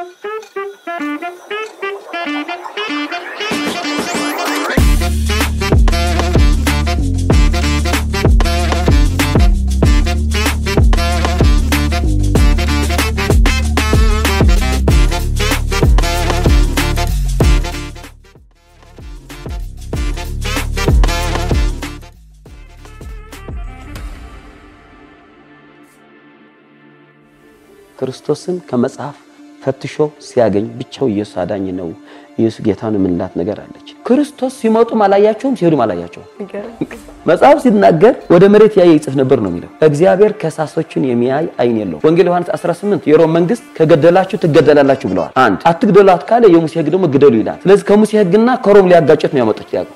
ክርስቶስን ከመጽሐፍ ፈትሾ ሲያገኝ ብቻው ኢየሱስ አዳኝ ነው፣ ኢየሱስ ጌታ ነው የምንላት ነገር አለች። ክርስቶስ ሲመጡም አላያቸውም፣ ሲሄዱም አላያቸውም። መጽሐፍ ሲናገር ወደ መሬት ያየ ይጽፍ ነበር ነው የሚለው። እግዚአብሔር ከሳሶችን የሚያይ አይን የለው። ወንጌል ዮሐንስ 18 የሮም መንግስት ከገደላችሁ ትገደላላችሁ ብለዋል። አንድ አትግደሏት ካለ የሙሴ ሕግ ደግሞ ግደሉ ይላል። ስለዚህ ከሙሴ ሕግና ከሮም ሊያጋጨት ነው ያመጡት ያቀው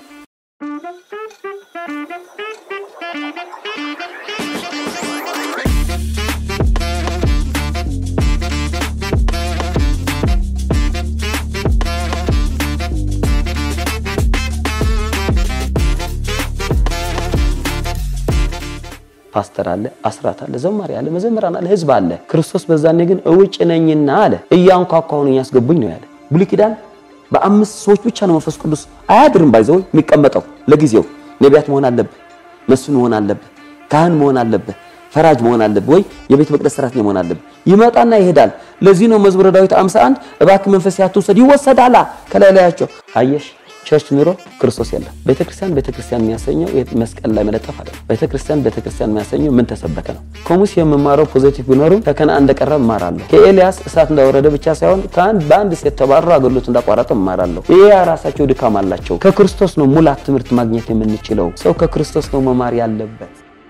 ፓስተር አለ፣ አስራት አለ፣ ዘማሪ አለ፣ መዘምራን አለ፣ ህዝብ አለ። ክርስቶስ በዛኔ ግን እውጭ ነኝና አለ እያንኳኳሁ ነው ያስገቡኝ ነው ያለ። ብሉይ ኪዳን በአምስት ሰዎች ብቻ ነው መንፈስ ቅዱስ አያድርም ባይዘው የሚቀመጠው ለጊዜው። ነቢያት መሆን አለብህ፣ መስፍን መሆን አለብህ፣ ካህን መሆን አለብህ፣ ፈራጅ መሆን አለብህ፣ ወይ የቤተ መቅደስ ሰራተኛ መሆን አለብህ። ይመጣና ይሄዳል። ለዚህ ነው መዝሙረ ዳዊት 51 እባክህ መንፈስ ያትውሰድ ይወሰዳላ ከላይ ላያቸው አየሽ ቸርች ኑሮ ክርስቶስ የለም። ቤተክርስቲያን ቤተክርስቲያን የሚያሰኘው መስቀል ላይ መለጠፍ አለ። ቤተክርስቲያን ቤተክርስቲያን የሚያሰኘው ምን ተሰበከ ነው። ከሙሴ የምማረው ፖዚቲቭ ቢኖርም ከከነዓን እንደቀረብ እማራለሁ። ከኤልያስ እሳት እንዳወረደ ብቻ ሳይሆን ከአንድ በአንድ ሴት ተባረሩ አገልግሎት እንዳቋረጠ እማራለሁ። ይሄ ራሳቸው ድካም አላቸው። ከክርስቶስ ነው ሙላት ትምህርት ማግኘት የምንችለው። ሰው ከክርስቶስ ነው መማር ያለበት።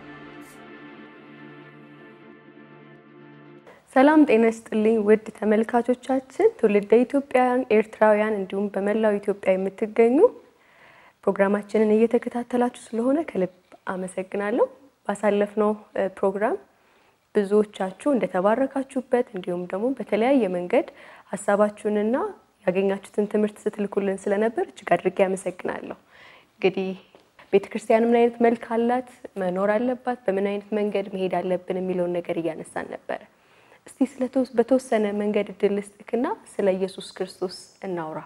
ሰላም ጤና ይስጥልኝ ውድ ተመልካቾቻችን፣ ትውልደ ኢትዮጵያውያን፣ ኤርትራውያን እንዲሁም በመላው ኢትዮጵያ የምትገኙ ፕሮግራማችንን እየተከታተላችሁ ስለሆነ ከልብ አመሰግናለሁ። ባሳለፍነው ፕሮግራም ብዙዎቻችሁ እንደተባረካችሁበት እንዲሁም ደግሞ በተለያየ መንገድ ሀሳባችሁንና ያገኛችሁትን ትምህርት ስትልኩልን ስለነበር እጅግ አድርጌ አመሰግናለሁ። እንግዲህ ቤተክርስቲያን ምን አይነት መልክ አላት፣ መኖር አለባት፣ በምን አይነት መንገድ መሄድ አለብን የሚለውን ነገር እያነሳን ነበረ። እስቲ በተወሰነ መንገድ እድል ልስጥክና ስለ ኢየሱስ ክርስቶስ እናውራ።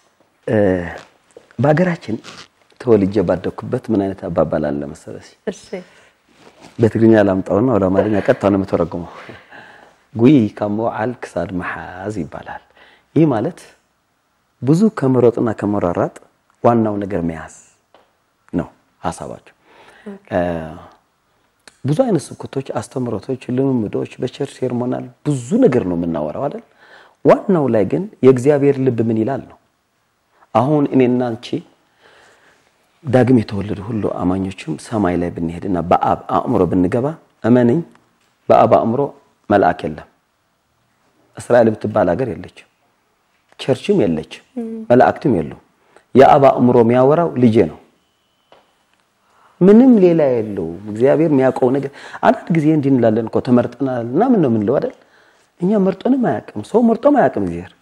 በሀገራችን ተወልጄ ባደኩበት ምን አይነት አባባል አለ መሰለሽ? እሺ በትግርኛ ላምጣውና ወደ አማርኛ ቀጥታ ነው የምተረጉመው። ጉይ ካሞ ዓል ክሳድ መሓዝ ይባላል። ይህ ማለት ብዙ ከመሮጥና ከመሯሯጥ ዋናው ነገር መያዝ ነው ሀሳባቸው። ብዙ አይነት ስብከቶች፣ አስተምሮቶች፣ ልምምዶች በቸርች ሴርሞናል ብዙ ነገር ነው የምናወራው አይደል? ዋናው ላይ ግን የእግዚአብሔር ልብ ምን ይላል ነው። አሁን እኔና አንቺ ዳግም የተወለዱ ሁሉ አማኞችም ሰማይ ላይ ብንሄድና በአብ አእምሮ ብንገባ እመንኝ፣ በአብ አእምሮ መልአክ የለም። እስራኤል ብትባል ሀገር የለችም፣ ቸርችም የለችም፣ መላእክትም የሉም። የአብ አእምሮ የሚያወራው ልጄ ነው። ምንም ሌላ የለውም። እግዚአብሔር የሚያውቀው ነገር አንዳንድ ጊዜ እንዲህ እንላለን እኮ ተመርጠናል እና ምን ነው የምንለው አይደል? እኛ መርጦንም አያውቅም፣ ሰው መርጦም አያውቅም እግዚአብሔር።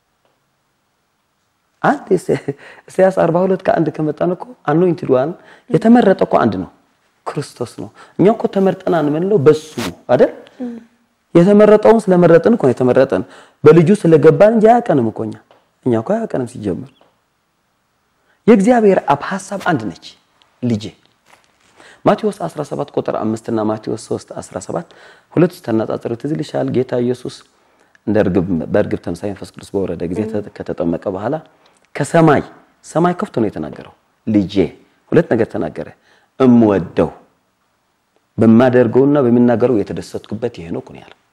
አንድ ኢሳያስ 42 ከአንድ ከመጣን እኮ አኖይንትድ ዋን የተመረጠ እኮ አንድ ነው፣ ክርስቶስ ነው። እኛ እኮ ተመርጠናል የምንለው በሱ አይደል? የተመረጠውን ስለመረጥን እኮ ነው የተመረጠን፣ በልጁ ስለገባን እንጂ አያውቀንም እኮ እኛ እኛ እኮ አያውቀንም ሲጀምር። የእግዚአብሔር አብ ሐሳብ አንድ ነች፣ ልጄ ማቴዎስ 17 ቁጥር 5 እና ማቴዎስ 3 17 ሁለቱ ተነጻጽሩ ትዝ ይልሻል። ጌታ ኢየሱስ እንደ እርግብ በእርግብ ተምሳሌ መንፈስ ቅዱስ በወረደ ጊዜ ከተጠመቀ በኋላ ከሰማይ ሰማይ ከፍቶ ነው የተናገረው። ልጄ ሁለት ነገር ተናገረ። እምወደው በማደርገውና በሚናገረው የተደሰትኩበት ይሄ ነው ነው ያለው።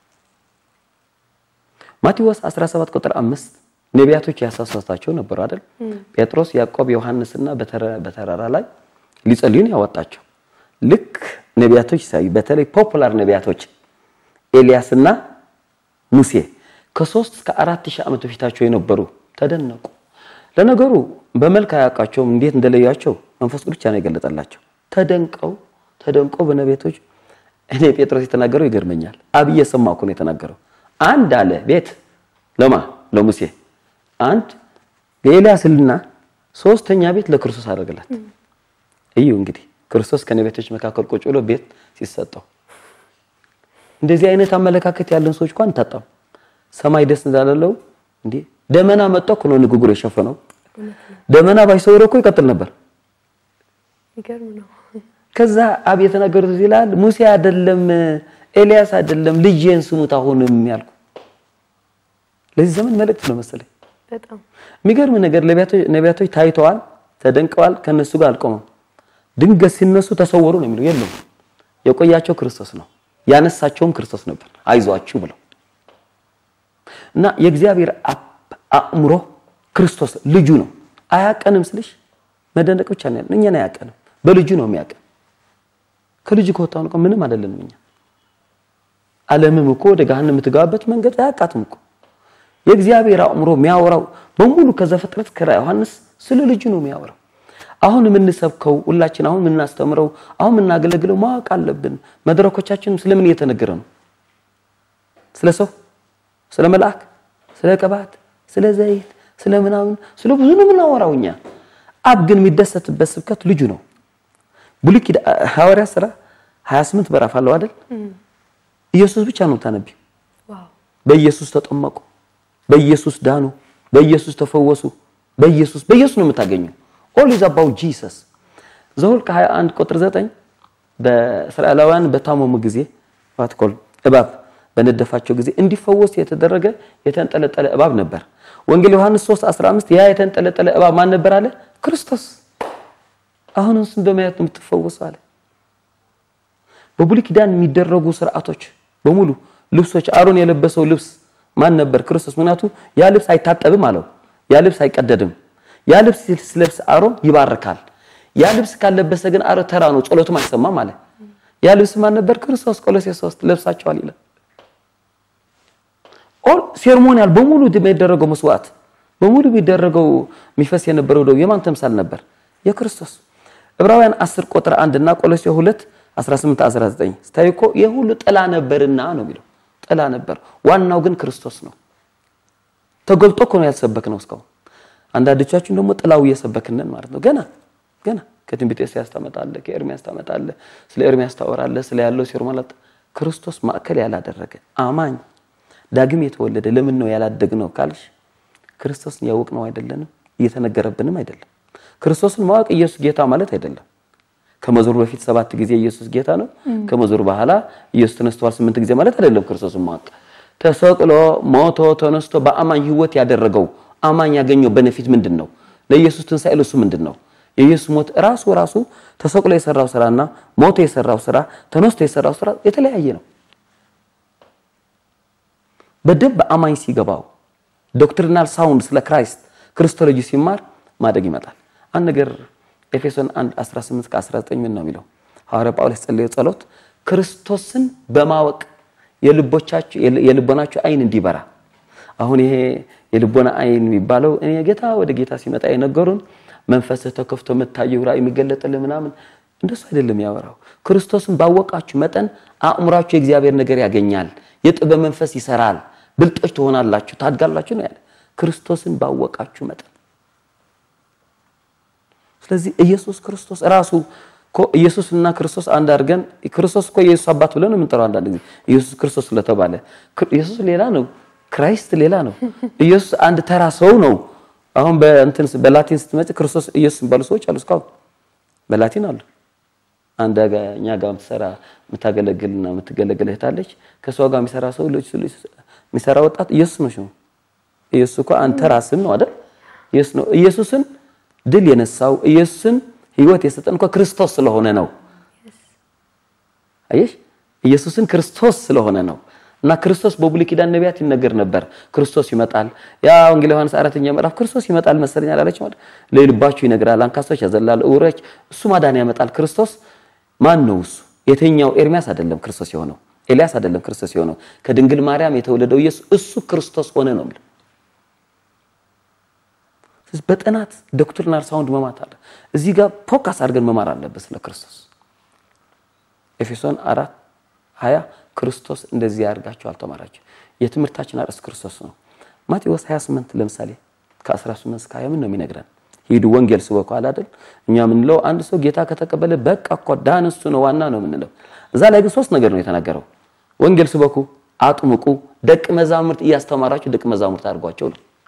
ማቴዎስ 17 ቁጥር 5 ነቢያቶች ያሳሳታቸው ነበሩ አይደል? ጴጥሮስ፣ ያዕቆብ፣ ዮሐንስና በተራራ ላይ ሊጸልዩን ያወጣቸው ልክ ነቢያቶች ሳይ በተለይ ፖፑላር ነቢያቶች ኤልያስና ሙሴ ከሶስት እስከ አራት ሺህ ዓመት በፊታቸው የነበሩ ተደነቁ። ለነገሩ በመልክ አያውቃቸውም፣ እንዴት እንደለያቸው መንፈስ ቅዱስ ብቻ ነው የገለጠላቸው። ተደንቀው ተደንቀው በነቢያቶች እኔ ጴጥሮስ የተናገረው ይገርመኛል። አብዬ ሰማሁ እኮ ነው የተናገረው። አንድ አለ ቤት ለማ ለሙሴ አንድ ለኤልያስና ሶስተኛ ቤት ለክርስቶስ አደረገላት። እዩ እንግዲህ ክርስቶስ ከነቢያቶች መካከል ቁጭ ብሎ ቤት ሲሰጠው እንደዚህ አይነት አመለካከት ያለን ሰዎች እንኳን ታጣም። ሰማይ ደስ እንዳለው እንዴ ደመና መጥቶ እኮ ነው ንግግሩ የሸፈነው። ደመና ባይሰውረው እኮ ይቀጥል ነበር። ይገርም ነው። ከዛ አብ የተናገሩት ይላል ሙሴ አይደለም ኤልያስ አይደለም ልጄን ስሙት አሁንም ያልኩ ለዚህ ዘመን መልእክት ነው መሰለኝ። በጣም የሚገርም ነገር ነቢያቶች ታይተዋል፣ ተደንቀዋል፣ ከነሱ ጋር አልቆመም። ድንገት ሲነሱ ተሰወሩ ነው የሚለው። የለም የቆያቸው ክርስቶስ ነው፣ ያነሳቸውም ክርስቶስ ነበር። አይዟችሁ ብለው እና የእግዚአብሔር አእምሮ ክርስቶስ ልጁ ነው። አያቀንም ስልሽ መደነቅ ብቻ ነው ያለን። እኛን አያቀንም፣ በልጁ ነው የሚያቀን። ከልጁ ከወጣን እኮ ምንም አይደለንም እኛ። ዓለምም እኮ ወደ ገሃነም የምትገባበት መንገድ አያቃትም እኮ የእግዚአብሔር አእምሮ የሚያወራው በሙሉ ከዘፍጥረት ከራዕየ ዮሐንስ ስለ ልጁ ነው የሚያወራው። አሁን የምንሰብከው ሁላችን አሁን የምናስተምረው አሁን የምናገለግለው ማወቅ አለብን። መድረኮቻችን ስለምን እየተነገረ ነው? ስለ ሰው፣ ስለ መልአክ፣ ስለ ቅባት፣ ስለ ዘይት፣ ስለ ምናምን ስለ ብዙ ነው የምናወራው እኛ። አብ ግን የሚደሰትበት ስብከት ልጁ ነው። ብሉይ ኪዳን ሐዋርያት ሥራ 28 ምዕራፍ አለው አይደል? ኢየሱስ ብቻ ነው የምታነቢው። ዋው በኢየሱስ ተጠመቁ፣ በኢየሱስ ዳኑ፣ በኢየሱስ ተፈወሱ፣ በኢየሱስ በኢየሱስ ነው የምታገኘው። ኦል ኢዝ አባውት ጂሰስ። ዘኍልቍ 21 ቁጥር 9 በእስራኤላውያን በታመሙ ጊዜ ቫትኮል እባብ በነደፋቸው ጊዜ እንዲፈወስ የተደረገ የተንጠለጠለ እባብ ነበር። ወንጌል ዮሐንስ 3 15 ያ የተንጠለጠለ እባብ ማን ነበር አለ? ክርስቶስ። አሁን እሱን በማየት ነው የምትፈወሰው አለ። በብሉይ ኪዳን የሚደረጉ ስርዓቶች በሙሉ ልብሶች፣ አሮን የለበሰው ልብስ ማን ነበር? ክርስቶስ። ምክንያቱ ያ ልብስ አይታጠብም አለው። ያ ልብስ አይቀደድም። ያ ልብስ ሲለብስ አሮን ይባርካል። ያ ልብስ ካለበሰ ግን አሮን ተራ ነው፣ ጸሎትም አይሰማም አለ። ያ ልብስ ማን ነበር? ክርስቶስ። ቆሎሴስ 3 ለብሳቸዋል ይላል። ኦል ሴርሞኒያል በሙሉ የሚደረገው መስዋዕት በሙሉ የሚደረገው የሚፈስ የነበረው ደም የማን ተምሳል ነበር? የክርስቶስ። ዕብራውያን 10 ቁጥር 1 እና ቆሎሴስ 2 18 19 ስታይ እኮ የሁሉ ጥላ ነበርና ነው የሚለው። ጥላ ነበር፣ ዋናው ግን ክርስቶስ ነው። ተገልጦ እኮ ነው ያልሰበክ ነው እስካሁን። አንዳንዶቻችን ደግሞ ጥላው እየሰበክነን ማለት ነው። ገና ገና ከትንቢተ ኢሳይያስ ታመጣለህ፣ ከኤርሚያስ ታመጣለህ፣ ስለ ኤርሚያስ ታወራለህ፣ ስለ ያለው ሴርሞኒያል ክርስቶስ ማዕከል ያላደረገ አማኝ ዳግም የተወለደ ለምን ነው ያላደግነው ካልሽ ክርስቶስን ያወቅነው አይደለንም፣ እየተነገረብንም አይደለም። ክርስቶስን ማወቅ ኢየሱስ ጌታ ማለት አይደለም። ከመዞሩ በፊት ሰባት ጊዜ ኢየሱስ ጌታ ነው፣ ከመዞሩ በኋላ ኢየሱስ ተነስተዋል ስምንት ጊዜ ማለት አይደለም። ክርስቶስን ማወቅ ተሰቅሎ ሞቶ ተነስቶ በአማኝ ሕይወት ያደረገው አማኝ ያገኘው በነፊት ምንድን ነው? ለኢየሱስ ትንሣኤ ለሱ ምንድን ነው? የኢየሱስ ሞት ራሱ ራሱ ተሰቅሎ የሰራው ስራና ሞቶ የሰራው ስራ ተነስቶ የሰራው ስራ የተለያየ ነው። በደንብ አማኝ ሲገባው ዶክትሪናል ሳውንድ ስለ ክራይስት ክርስቶሎጂ ሲማር ማደግ ይመጣል። አንድ ነገር ኤፌሶን 1 18 ከ19 ምን ነው የሚለው? ሐዋርያ ጳውሎስ ጸለየ ጸሎት ክርስቶስን በማወቅ የልቦቻችሁ የልቦናችሁ አይን እንዲበራ። አሁን ይሄ የልቦና አይን የሚባለው እኔ ጌታ ወደ ጌታ ሲመጣ የነገሩን መንፈስህ ተከፍቶ የምታየው ራእይ የሚገለጥልህ ምናምን እንደሱ አይደለም ያወራው። ክርስቶስን ባወቃችሁ መጠን አእምሯችሁ የእግዚአብሔር ነገር ያገኛል። የጥበብ መንፈስ ይሰራል። ብልጦች ትሆናላችሁ፣ ታድጋላችሁ ነው ያለ። ክርስቶስን ባወቃችሁ መጠን ስለዚህ ኢየሱስ ክርስቶስ ራሱ እኮ ኢየሱስና ክርስቶስ አንድ አድርገን ክርስቶስ እኮ የኢየሱስ አባት ብለን የምንጠራው አንዳንድ ጊዜ ኢየሱስ ክርስቶስ ስለተባለ ኢየሱስ ሌላ ነው፣ ክራይስት ሌላ ነው። ኢየሱስ አንድ ተራ ሰው ነው። አሁን በእንትን በላቲን ስትመጪ ክርስቶስ ኢየሱስ የሚባሉ ሰዎች አሉ። እስካሁን በላቲን አሉ። አንድ እኛ ጋር የምትሰራ የምታገለግልና የምትገለግል እህት አለች። ከሷ ጋር የሚሰራ ሰው ልጅ የሚሰራ ወጣት ኢየሱስ ነው ሽሙ። ኢየሱስ እኮ አንተ ራስን ነው አይደል? ኢየሱስ ነው። ኢየሱስን ድል የነሳው ኢየሱስን ሕይወት የሰጠን እኮ ክርስቶስ ስለሆነ ነው። አየሽ፣ ኢየሱስን ክርስቶስ ስለሆነ ነው። እና ክርስቶስ በብሉይ ኪዳን ነቢያት ይነገር ነበር። ክርስቶስ ይመጣል። ያ ወንጌል ዮሐንስ አራተኛ ምዕራፍ ክርስቶስ ይመጣል መሰለኝ አላለች ማለት ለልባችሁ ይነግራል፣ አንካሶች ያዘላል፣ እውሮች እሱ ማዳን ያመጣል። ክርስቶስ ማን ነው? እሱ የተኛው ኤርሚያስ አይደለም ክርስቶስ የሆነው ኤልያስ አይደለም ክርስቶስ የሆነው ከድንግል ማርያም የተወለደው ኢየሱስ እሱ ክርስቶስ ሆነ ነው የሚለው። በጥናት ዶክትሪናል ሳውንድ መማት አለ። እዚህ ጋር ፎካስ አድርገን መማር አለበት ስለ ክርስቶስ። ኤፌሶን አራት ሀያ ክርስቶስ እንደዚህ ያደርጋቸው አልተማራቸው። የትምህርታችን አርዕስት ክርስቶስ ነው። ማቴዎስ 28 ለምሳሌ ከ18 እስከ 20 ምን ነው የሚነግረን? ሂዱ ወንጌል ስበኩ አለ አይደል? እኛ የምንለው አንድ ሰው ጌታ ከተቀበለ በቃ እኮ ዳን እሱ ነው ዋና ነው የምንለው። እዛ ላይ ግን ሶስት ነገር ነው የተናገረው። ወንጌል ስበኩ፣ አጥምቁ፣ ደቀ መዛሙርት እያስተማራችሁ ደቀ መዛሙርት አድርጓቸው ነው።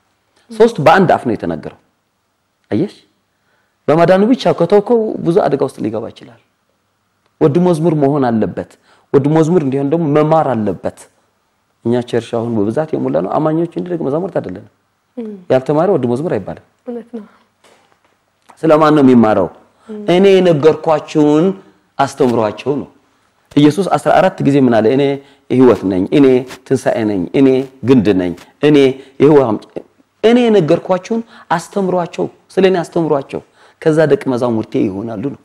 ሶስት በአንድ አፍ ነው የተናገረው። አየሽ፣ በማዳኑ ብቻ ከተውከው ብዙ አደጋ ውስጥ ሊገባ ይችላል። ወድ መዝሙር መሆን አለበት። ወድ መዝሙር እንዲሆን ደግሞ መማር አለበት። እኛ ቸርች አሁን በብዛት የሞላ ነው አማኞች እንጂ ደቀ መዛሙርት አይደለንም። ያልተማረ ወድ መዝሙር አይባልም። እውነት ነው። ስለማን ነው የሚማረው? እኔ የነገርኳችሁን አስተምሯቸው ነው። ኢየሱስ 14 ጊዜ ምን አለ? እኔ ሕይወት ነኝ፣ እኔ ትንሣኤ ነኝ፣ እኔ ግንድ ነኝ፣ እኔ የሕይወት አምጪ እኔ የነገርኳችሁን አስተምሯቸው፣ ስለ እኔ አስተምሯቸው፣ ከዛ ደቀ መዛሙርቴ ይሆናሉ ነው።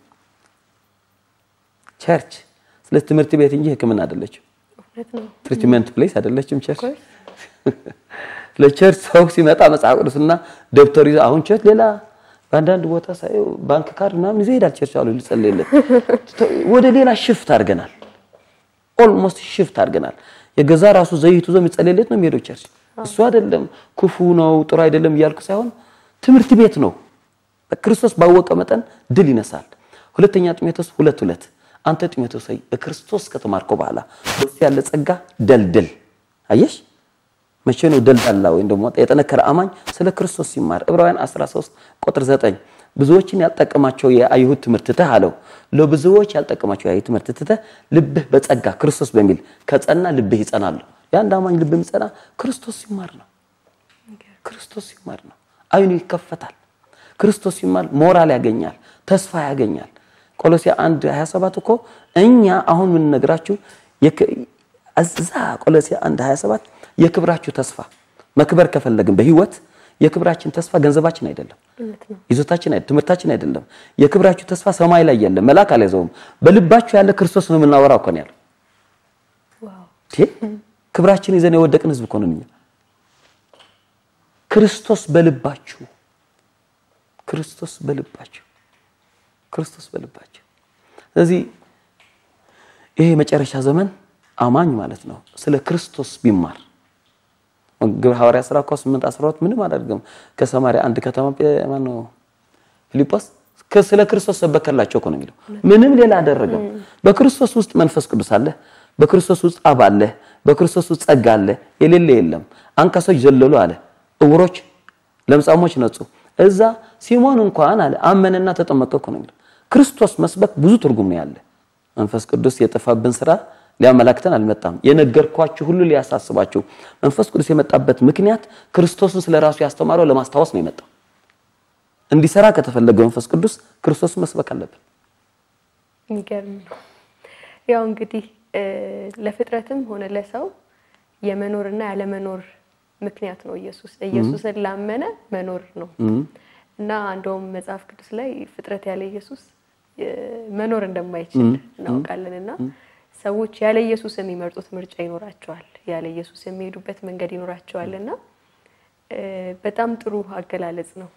ቸርች ስለ ትምህርት ቤት እንጂ ሕክምና አይደለችም። እውነት ነው። ትሪትመንት ፕሌስ አይደለችም ቸርች። ለቸርች ሰው ሲመጣ መጽሐፍ ቅዱስና ደብተር ይዞ አሁን ቸርች ሌላ በአንዳንድ ቦታ ሳየው ባንክ ካርድ ምናምን ይዞ ይሄዳል ቸርች አሉ ሊጸልይለት። ወደ ሌላ ሽፍት አድርገናል። ኦልሞስት ሽፍት አድርገናል። የገዛ ራሱ ዘይቱ ይዞ የሚጸልይለት ነው የሚሄደው ቸርች። እሱ አይደለም ክፉ ነው ጥሩ አይደለም እያልኩ ሳይሆን ትምህርት ቤት ነው። በክርስቶስ ባወቀ መጠን ድል ይነሳል። ሁለተኛ ጢሞቴዎስ ሁለት ሁለት አንተ ጢሞቴዎስ ሆይ በክርስቶስ ከተማርከው በኋላ በሱ ያለ ጸጋ ደልድል። አየሽ መቼ ነው ደልዳላ ወይም ደግሞ የጠነከረ አማኝ ስለ ክርስቶስ ሲማር ዕብራውያን 13 ቁጥር 9 ብዙዎችን ያልጠቀማቸው የአይሁድ ትምህርት ትተህ አለው ለብዙዎች ያልጠቀማቸው የአይሁድ ትምህርት ትተህ ልብህ በጸጋ ክርስቶስ በሚል ከጸና ልብህ ይጸናል። የአንድ አማኝ ልብ የሚጸና ክርስቶስ ሲማር ነው። ክርስቶስ ሲማር ነው። አይኑ ይከፈታል። ክርስቶስ ሲማር ሞራል ያገኛል፣ ተስፋ ያገኛል። ቆሎሲያ 1 27 እኮ እኛ አሁን የምንነግራችሁ እዛ ቆሎሲያ 1 27 የክብራችሁ ተስፋ መክበር ከፈለግን በህይወት የክብራችን ተስፋ ገንዘባችን አይደለም፣ ይዞታችን አይደለም፣ ትምህርታችን አይደለም። የክብራችሁ ተስፋ ሰማይ ላይ የለም፣ መልአክ አልያዘውም። በልባችሁ ያለ ክርስቶስ ነው የምናወራው እኮ ነው ያለው። ክብራችን ይዘን የወደቅን ህዝብ እኮ ነን እኛ። ክርስቶስ በልባችሁ ክርስቶስ በልባችሁ ክርስቶስ በልባችሁ። ስለዚህ ይሄ የመጨረሻ ዘመን አማኝ ማለት ነው ስለ ክርስቶስ ቢማር ግብረ ሐዋርያ ሥራ እኮ 8 12 ምንም አላደርግም ከሰማርያ አንድ ከተማ ማን ነው ፊልጶስ ስለ ክርስቶስ ሰበከላቸው እኮ ነው የሚለው። ምንም ሌላ አደረገም። በክርስቶስ ውስጥ መንፈስ ቅዱስ አለ። በክርስቶስ ውስጥ አብ አለ። በክርስቶስ ውስጥ ጸጋ አለ። የሌለ የለም። አንካሶች ዘለሉ አለ። እውሮች ለምጻሞች ነጹ። እዛ ሲሞን እንኳን አለ አመነና ተጠመቀ እኮ ነው የሚለው። ክርስቶስ መስበክ ብዙ ትርጉም ነው ያለ። መንፈስ ቅዱስ የጠፋብን ስራ ሊያመላክተን አልመጣም። የነገርኳችሁ ሁሉ ሊያሳስባችሁ። መንፈስ ቅዱስ የመጣበት ምክንያት ክርስቶስን ስለራሱ ያስተማረው ለማስታወስ ነው የመጣው። እንዲሰራ ከተፈለገ መንፈስ ቅዱስ ክርስቶስን መስበክ አለብን። የሚገርም ነው። ያው እንግዲህ ለፍጥረትም ሆነ ለሰው የመኖርና ያለመኖር ምክንያት ነው ኢየሱስ። ኢየሱስን ላመነ መኖር ነው እና እንደውም መጽሐፍ ቅዱስ ላይ ፍጥረት ያለ ኢየሱስ መኖር እንደማይችል እናውቃለን እና ሰዎች ያለ ኢየሱስ የሚመርጡት ምርጫ ይኖራቸዋል፣ ያለ ኢየሱስ የሚሄዱበት መንገድ ይኖራቸዋል እና በጣም ጥሩ አገላለጽ ነው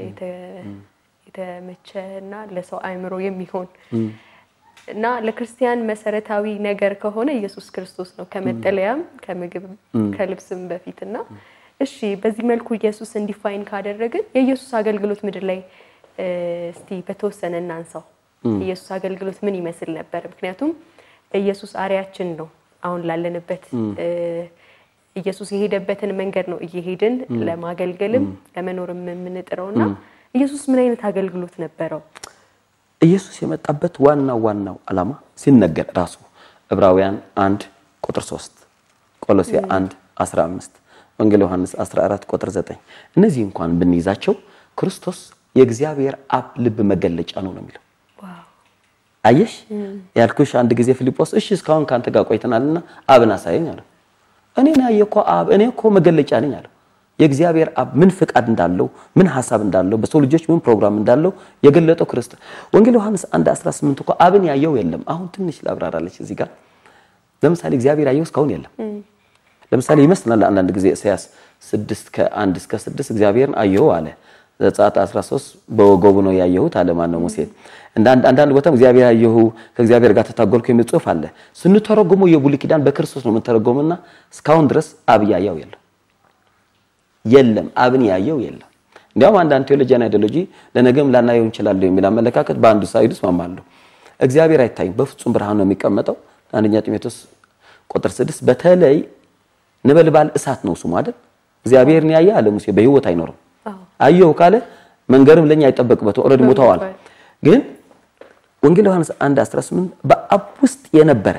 የተመቸ እና ለሰው አእምሮ የሚሆን እና ለክርስቲያን መሰረታዊ ነገር ከሆነ ኢየሱስ ክርስቶስ ነው ከመጠለያም ከምግብ ከልብስም በፊት እና እሺ በዚህ መልኩ ኢየሱስ እንዲፋይን ካደረግን የኢየሱስ አገልግሎት ምድር ላይ እስቲ በተወሰነ እናንሳው። ኢየሱስ አገልግሎት ምን ይመስል ነበር? ምክንያቱም ኢየሱስ አርያችን ነው። አሁን ላለንበት ኢየሱስ የሄደበትን መንገድ ነው እየሄድን ለማገልገልም ለመኖርም የምንጥረው እና ኢየሱስ ምን አይነት አገልግሎት ነበረው? ኢየሱስ የመጣበት ዋናው ዋናው ዓላማ ሲነገር ራሱ ዕብራውያን 1 ቁጥር 3፣ ቆሎሲያ 1 15፣ ወንጌል ዮሐንስ 14 ቁጥር 9 እነዚህ እንኳን ብንይዛቸው ክርስቶስ የእግዚአብሔር አብ ልብ መገለጫ ነው ነው የሚለው አየሽ ያልኩሽ አንድ ጊዜ ፊልጶስ እሺ እስካሁን ካንተ ጋር ቆይተናልና አብን አሳየኝ አለው። እኔ ያየ እኮ አብ እኔ እኮ መገለጫ ነኝ አለው። የእግዚአብሔር አብ ምን ፍቃድ እንዳለው ምን ሐሳብ እንዳለው በሰው ልጆች ምን ፕሮግራም እንዳለው የገለጠው ክርስቶስ። ወንጌል ዮሐንስ 1 18 እኮ አብን ያየው የለም። አሁን ትንሽ ላብራራለች እዚህ ጋር ለምሳሌ እግዚአብሔር ያየው እስካሁን የለም። ለምሳሌ ይመስላል አንዳንድ ጊዜ ኢሳያስ 6 ከ1 እስከ 6 እግዚአብሔርን አየው አለ። ዘጸአት 13 በወገቡ ነው ያየሁት አለ ማን ነው ሙሴ። አንዳንድ ቦታም እግዚአብሔር ያየሁ ከእግዚአብሔር ጋር ተታገልኩ የሚል ጽሑፍ አለ። ስንተረጎመው የብሉይ ኪዳን በክርስቶስ ነው የምንተረጎምና እስካሁን ድረስ አብ ያየው የለም የለም አብን ያየው የለም። እንዲያውም አንዳንድ ቴዎሎጂያን አይዲዮሎጂ ለነገም ላናየው እንችላለን የሚል አመለካከት በአንዱ ሳይድ እስማማለሁ። እግዚአብሔር አይታይም፣ በፍጹም ብርሃን ነው የሚቀመጠው። አንደኛ ጢሞቴዎስ ቁጥር 6 በተለይ ነበልባል እሳት ነው ስሙ አይደል? እግዚአብሔርን ያየ አለ ሙሴ በሕይወት አይኖርም። አዎ አየሁ ካለ መንገርም ለኛ አይጠበቅበትም። ኦልሬዲ ሞተዋል። ግን ወንጌል ዮሐንስ 1 18 በአብ ውስጥ የነበረ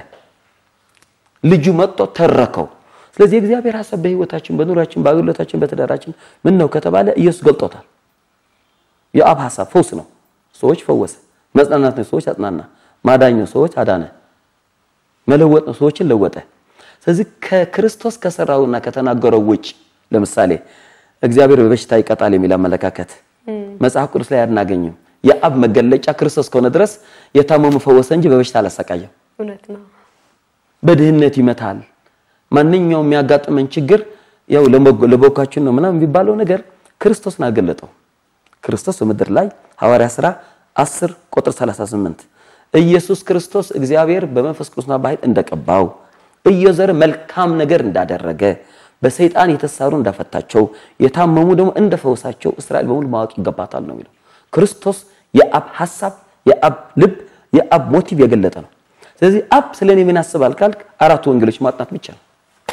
ልጁ መጥቶ ተረከው። ስለዚህ የእግዚአብሔር ሐሳብ በሕይወታችን፣ በኑሯችን፣ በአገልግሎታችን፣ በትዳራችን ምን ነው ከተባለ ኢየሱስ ገልጦታል። የአብ ሐሳብ ፈውስ ነው፣ ሰዎች ፈወሰ። መጽናናት ነው፣ ሰዎች አጽናና። ማዳኝ ነው፣ ሰዎች አዳነ። መለወጥ ነው፣ ሰዎችን ለወጠ። ስለዚህ ከክርስቶስ ከሰራውና ከተናገረው ውጭ ለምሳሌ እግዚአብሔር በበሽታ ይቀጣል የሚል አመለካከት መጽሐፍ ቅዱስ ላይ አናገኝም። የአብ መገለጫ ክርስቶስ ከሆነ ድረስ የታመሙ ፈወሰ እንጂ በበሽታ አላሰቃየም። እውነት ነው። በድህነት ይመታል። ማንኛውም የሚያጋጥመን ችግር ያው ለበጎካችን ነው ምናምን የሚባለው ነገር ክርስቶስን አገለጠው። ክርስቶስ በምድር ላይ ሐዋርያ ሥራ 10 ቁጥር 38 ኢየሱስ ክርስቶስ እግዚአብሔር በመንፈስ ቅዱስና በኃይል እንደቀባው እየዘረ መልካም ነገር እንዳደረገ በሰይጣን የተሳሩ እንዳፈታቸው የታመሙ ደግሞ እንደፈወሳቸው እስራኤል በሙሉ ማወቅ ይገባታል ነው የሚለው። ክርስቶስ የአብ ሐሳብ፣ የአብ ልብ፣ የአብ ሞቲቭ የገለጠ ነው። ስለዚህ አብ ስለ እኔ ምን ያስባል ካልክ አራቱ ወንጌሎች ማጥናት ብቻ ነው።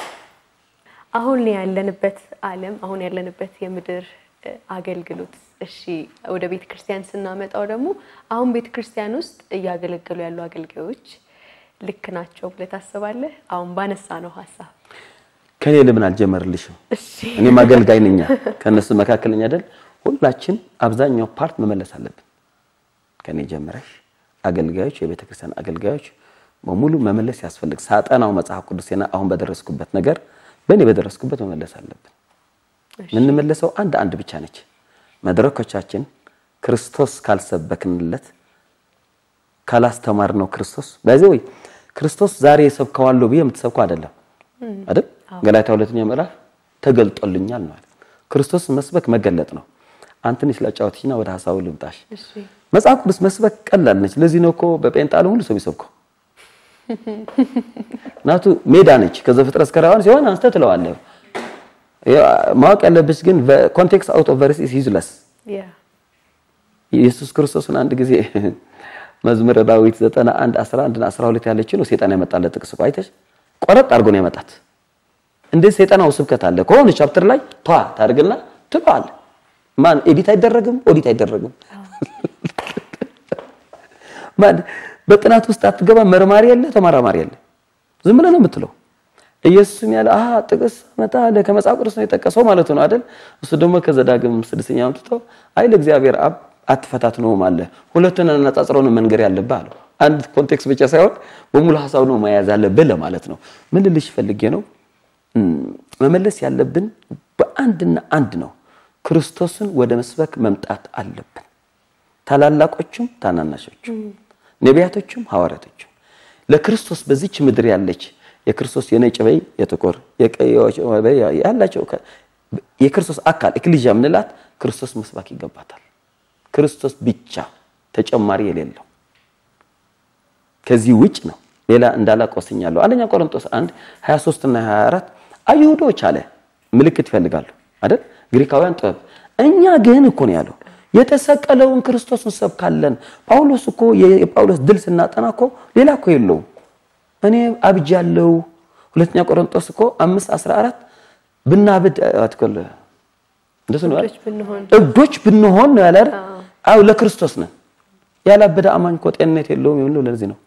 አሁን ያለንበት ዓለም አሁን ያለንበት የምድር እ፣ አገልግሎት እሺ፣ ወደ ቤተ ክርስቲያን ስናመጣው ደግሞ አሁን ቤተ ክርስቲያን ውስጥ እያገለገሉ ያሉ አገልጋዮች ልክ ናቸው ብለህ ታስባለህ? አሁን ባነሳ ነው ሀሳብ ከኔ ለምን አልጀመርልሽም? እሺ፣ እኔም አገልጋይ ነኝ፣ ከነሱ መካከል ነኝ አይደል? ሁላችን አብዛኛው ፓርት መመለስ አለብን። ከኔ ጀምረሽ አገልጋዮች፣ የቤተ ክርስቲያን አገልጋዮች በሙሉ መመለስ ያስፈልግ። ሳጠናው መጽሐፍ ቅዱስና አሁን በደረስኩበት ነገር በእኔ በደረስኩበት መመለስ አለብን። የምንመለሰው አንድ አንድ ብቻ ነች። መድረኮቻችን ክርስቶስ ካልሰበክንለት ካላስተማር ነው ክርስቶስ በዚህ ወይ ክርስቶስ ዛሬ የሰብከዋለሁ ብዬ የምትሰብከው አይደለም አይደል? ገላትያ ሁለተኛ ምዕራፍ ተገልጦልኛል ነው አይደል? ክርስቶስ መስበክ መገለጥ ነው። አንተን ስላጫወትሽና ወደ ሐሳቡ ልምጣሽ። እሺ፣ መጽሐፍ ቅዱስ መስበክ ቀላል ነች። ለዚህ ነው እኮ በጴንጣሉ ሁሉ ሰው የሚሰብከው ናቱ ሜዳ ነች። ከዘፍጥረት እስከ ራዕይ ሲሆን አንስተህ ትለዋለህ። ማወቅ ያለብሽ ግን ኮንቴክስት አውት ኦፍ ቨርስ ኢዝ ዩዝለስ ያ ኢየሱስ ክርስቶስን አንድ ጊዜ መዝሙረ ዳዊት 91 11 እና 12 ያለች ነው ሴጣን ያመጣለት ጥቅስ እኮ አይተሽ ቆረጥ አድርጎ ነው ያመጣት። እንዴት ሰይጣናው ስብከት አለ ከሆነ ቻፕተር ላይ ቷ ታደርግና ትለዋል። ማን ኤዲት አይደረግም፣ ኦዲት አይደረግም። ማን በጥናት ውስጥ አትገባ፣ መርማሪ ያለ ተመራማሪ ያለ ዝም ብለህ ነው የምትለው። ኢየሱስም ያለ አሃ ጥቅስ መጣ አለ ከመጽሐፍ ቅዱስ ነው የጠቀሰው ማለት ነው አይደል? እሱ ደግሞ ከዘዳግም ስድስተኛ አምጥቶ አይ ለእግዚአብሔር አብ አትፈታትነውም አለ። ሁለቱን አነጻጽረው ነው መንገር ያለብህ አለው። አንድ ኮንቴክስት ብቻ ሳይሆን በሙሉ ሐሳብ ነው መያዝ አለብህ ለማለት ነው። ምን ልልሽ ፈልጌ ነው መመለስ ያለብን በአንድና አንድ ነው። ክርስቶስን ወደ መስበክ መምጣት አለብን። ታላላቆቹም ታናናሾቹም፣ ነቢያቶቹም ሐዋርያቶቹም ለክርስቶስ በዚች ምድር ያለች የክርስቶስ የነጭ በይ የጥቁር የቀዮች በይ ያላቸው የክርስቶስ አካል ኤክሊዥያ ምንላት ክርስቶስ መስባክ ይገባታል። ክርስቶስ ብቻ ተጨማሪ የሌለው ከዚህ ውጭ ነው። ሌላ እንዳላቆስኛለሁ። አንደኛ ቆሮንቶስ 1 23 እና 24 አይሁዶች አለ ምልክት ይፈልጋሉ አይደል? ግሪካውያን ጥበብ፣ እኛ ግን እኮ ነው ያለው የተሰቀለውን ክርስቶስ እንሰብካለን። ጳውሎስ እኮ የጳውሎስ ድል ስናጠና እኮ ሌላ እኮ የለውም እኔ አብጃለሁ። ሁለተኛ ቆሮንቶስ እኮ 5 14 ብናብድ አትኮል እንደሱ ነው አይደል? እብዶች ብንሆን እብዶች ብንሆን ነው ያለ አይደል? አዎ ለክርስቶስ ነን። ያላበደ አማኝ እኮ ጤንነት የለውም የሚለው ለዚህ ነው።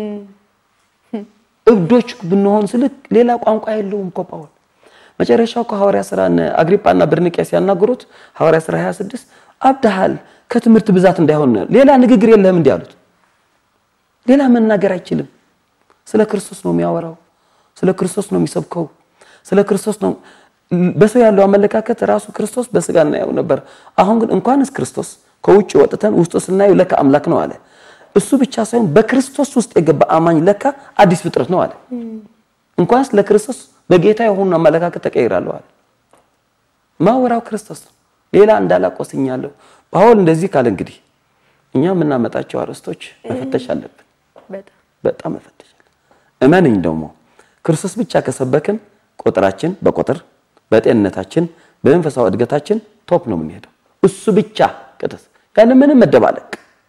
እብዶች ብንሆን ስልክ ሌላ ቋንቋ የለውም እኮ ጳውል። መጨረሻው እኮ ሐዋርያ ሥራ አግሪጳና በርኒቄ ሲያናግሩት ሐዋርያ ሥራ 26 አብደሃል ከትምህርት ብዛት እንዳይሆን ሌላ ንግግር የለህም እንዲህ አሉት። ሌላ መናገር አይችልም። ስለ ክርስቶስ ነው የሚያወራው። ስለ ክርስቶስ ነው የሚሰብከው። ስለ ክርስቶስ ነው። በሰው ያለው አመለካከት ራሱ ክርስቶስ በስጋ እናየው ነበር። አሁን ግን እንኳንስ ክርስቶስ ከውጭ ወጥተን ውስጡ ስናየው ለካ አምላክ ነው አለ። እሱ ብቻ ሳይሆን በክርስቶስ ውስጥ የገባ አማኝ ለካ አዲስ ፍጥረት ነው አለ። እንኳንስ ለክርስቶስ በጌታ የሆኑ አመለካከት ተቀይራለሁ አለ። ማወራው ክርስቶስ ነው። ሌላ እንዳላቆስኛለሁ። ጳውል እንደዚህ ካለ እንግዲህ እኛ የምናመጣቸው አርዕስቶች መፈተሽ አለብን። በጣም በጣም መፈተሽ አለብን። እመንኝ ደግሞ ክርስቶስ ብቻ ከሰበክን ቁጥራችን በቁጥር በጤንነታችን በመንፈሳዊ እድገታችን ቶፕ ነው የምንሄደው። እሱ ብቻ ከተስ ያለ ምንም መደባለቅ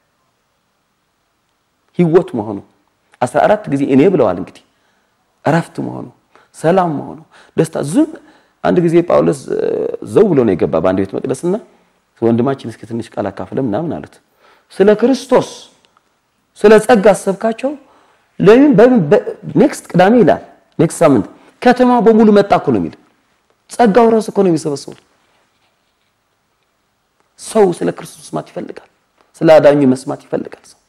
ህይወት መሆኑ አስራ አራት ጊዜ እኔ ብለዋል። እንግዲህ እረፍት መሆኑ ሰላም መሆኑ ደስታ ዝም አንድ ጊዜ ጳውሎስ ዘው ብሎ ነው የገባ በአንድ ቤተ መቅደስና ወንድማችን እስኪ ትንሽ ቃል አካፍለ ምናምን አሉት። ስለ ክርስቶስ ስለ ጸጋ አሰብካቸው። ለምን ኔክስት ቅዳሜ ይላል ኔክስት ሳምንት ከተማ በሙሉ መጣ እኮ ነው የሚል ጸጋው ራሱ እኮ ነው የሚሰበሰበው። ሰው ስለ ክርስቶስ መስማት ይፈልጋል። ስለ አዳኙ መስማት ይፈልጋል ሰው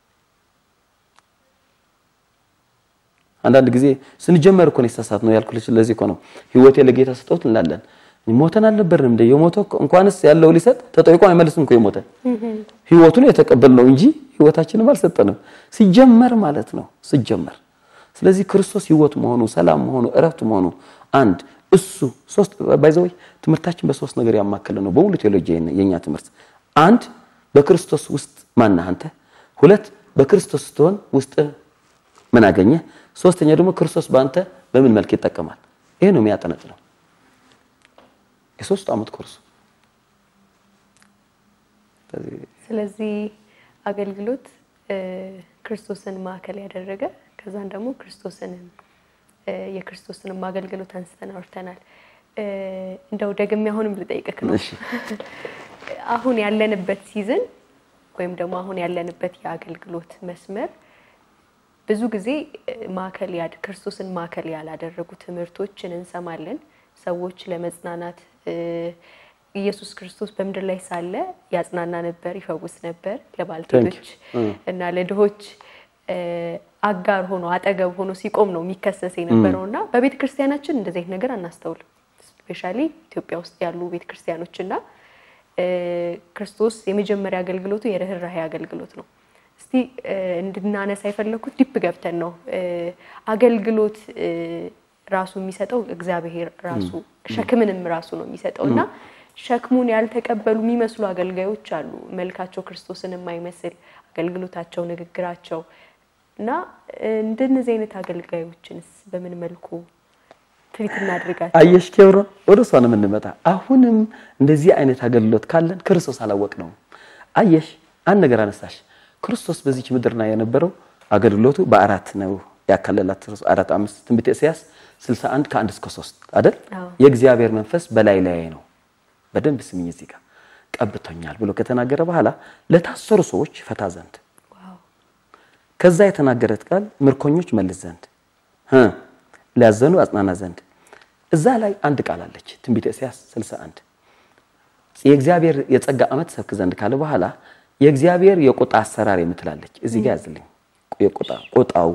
አንዳንድ ጊዜ ስንጀመር እኮ ነው የተሳሳት ነው ያልኩልሽ። ለዚህ እኮ ነው ህይወቴ ለጌታ ስጠውት እንላለን። ሞተን አልነበርንም እንደ የሞተው እንኳንስ ያለው ሊሰጥ ተጠይቆ አይመልስም እኮ የሞተ ህይወቱን የተቀበልነው እንጂ ህይወታችንም አልሰጠንም ሲጀመር ማለት ነው ሲጀመር። ስለዚህ ክርስቶስ ህይወት መሆኑ ሰላም መሆኑ እረፍት መሆኑ አንድ እሱ ሶስት ባይዘወይ ትምህርታችን በሶስት ነገር ያማከለ ነው በሙሉ ቴዎሎጂ የኛ ትምህርት። አንድ በክርስቶስ ውስጥ ማነህ አንተ፣ ሁለት በክርስቶስ ስትሆን ውስጥ ምን አገኘ፣ ሶስተኛ ደግሞ ክርስቶስ በአንተ በምን መልክ ይጠቀማል። ይሄ ነው የሚያጠነጥነው የሶስት ዓመት ኮርስ። ስለዚህ አገልግሎት ክርስቶስን ማዕከል ያደረገ ከዛን ደግሞ ክርስቶስንም የክርስቶስንም አገልግሎት አንስተን አውርተናል። እንደው ደግሜ አሁንም ልጠይቅህ ነው አሁን ያለንበት ሲዝን ወይም ደግሞ አሁን ያለንበት የአገልግሎት መስመር ብዙ ጊዜ ማዕከል ክርስቶስን ማዕከል ያላደረጉ ትምህርቶችን እንሰማለን። ሰዎች ለመጽናናት ኢየሱስ ክርስቶስ በምድር ላይ ሳለ ያጽናና ነበር፣ ይፈውስ ነበር፣ ለባልቴቶች እና ለድሆች አጋር ሆኖ አጠገብ ሆኖ ሲቆም ነው የሚከሰስ የነበረው እና በቤተ ክርስቲያናችን እንደዚህ አይነት ነገር አናስተውልም። ስፔሻሊ ኢትዮጵያ ውስጥ ያሉ ቤተ ክርስቲያኖች እና ክርስቶስ የመጀመሪያ አገልግሎቱ የርኅራኄ አገልግሎት ነው። እስቲ እንድናነሳ የፈለኩት ዲፕ ገብተን ነው አገልግሎት ራሱ የሚሰጠው እግዚአብሔር ራሱ ሸክምንም ራሱ ነው የሚሰጠው እና ሸክሙን ያልተቀበሉ የሚመስሉ አገልጋዮች አሉ። መልካቸው ክርስቶስን የማይመስል አገልግሎታቸው፣ ንግግራቸው እና እንደነዚህ አይነት አገልጋዮችንስ በምን መልኩ ትሪት እናድርጋቸው? አየሽ ኬብሮ፣ ወደ እሷ ነው የምንመጣ። አሁንም እንደዚህ አይነት አገልግሎት ካለን ክርስቶስ አላወቅነውም። አየሽ አንድ ነገር አነሳሽ። ክርስቶስ በዚች ምድር ላይ የነበረው አገልግሎቱ በአራት ነው ያካለላት አራት አምስት ትንቢተ ኢሳይያስ 61 ከአንድ እስከ ሶስት አይደል? የእግዚአብሔር መንፈስ በላይ ላይ ነው። በደንብ ስምኝ እዚህ ጋር ቀብቶኛል ብሎ ከተናገረ በኋላ ለታሰሩ ሰዎች ፈታ ዘንድ ከዛ የተናገረት ቃል ምርኮኞች መልስ ዘንድ ሊያዘኑ አጽናና ዘንድ እዛ ላይ አንድ ቃል አለች። ትንቢተ ኢሳይያስ 61 የእግዚአብሔር የጸጋ ዓመት ሰብክ ዘንድ ካለ በኋላ የእግዚአብሔር የቁጣ አሰራር የምትላለች እዚህ ጋር ያዝልኝ። የቁጣ ቁጣው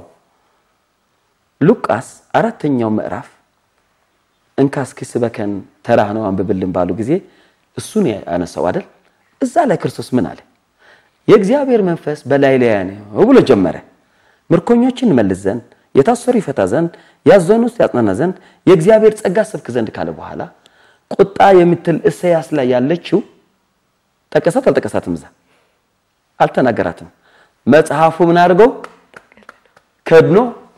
ሉቃስ አራተኛው ምዕራፍ እንካ እስኪ ስበከን ተራህ ነው አንብብልን ባሉ ጊዜ እሱን ያነሳው አይደል? እዛ ላይ ክርስቶስ ምን አለ? የእግዚአብሔር መንፈስ በላይ ላይ ነው ብሎ ጀመረ። ምርኮኞችን መልስ ዘንድ፣ የታሰሩ ይፈታ ዘንድ፣ ያዘኑት ያጽናና ዘንድ፣ የእግዚአብሔር ጸጋ ሰብክ ዘንድ ካለ በኋላ ቁጣ የምትል ኢሳይያስ ላይ ያለችው ጠቀሳት አልጠቀሳትም? እዛ አልተናገራትም። መጽሐፉ ምን አድርገው ከድኖ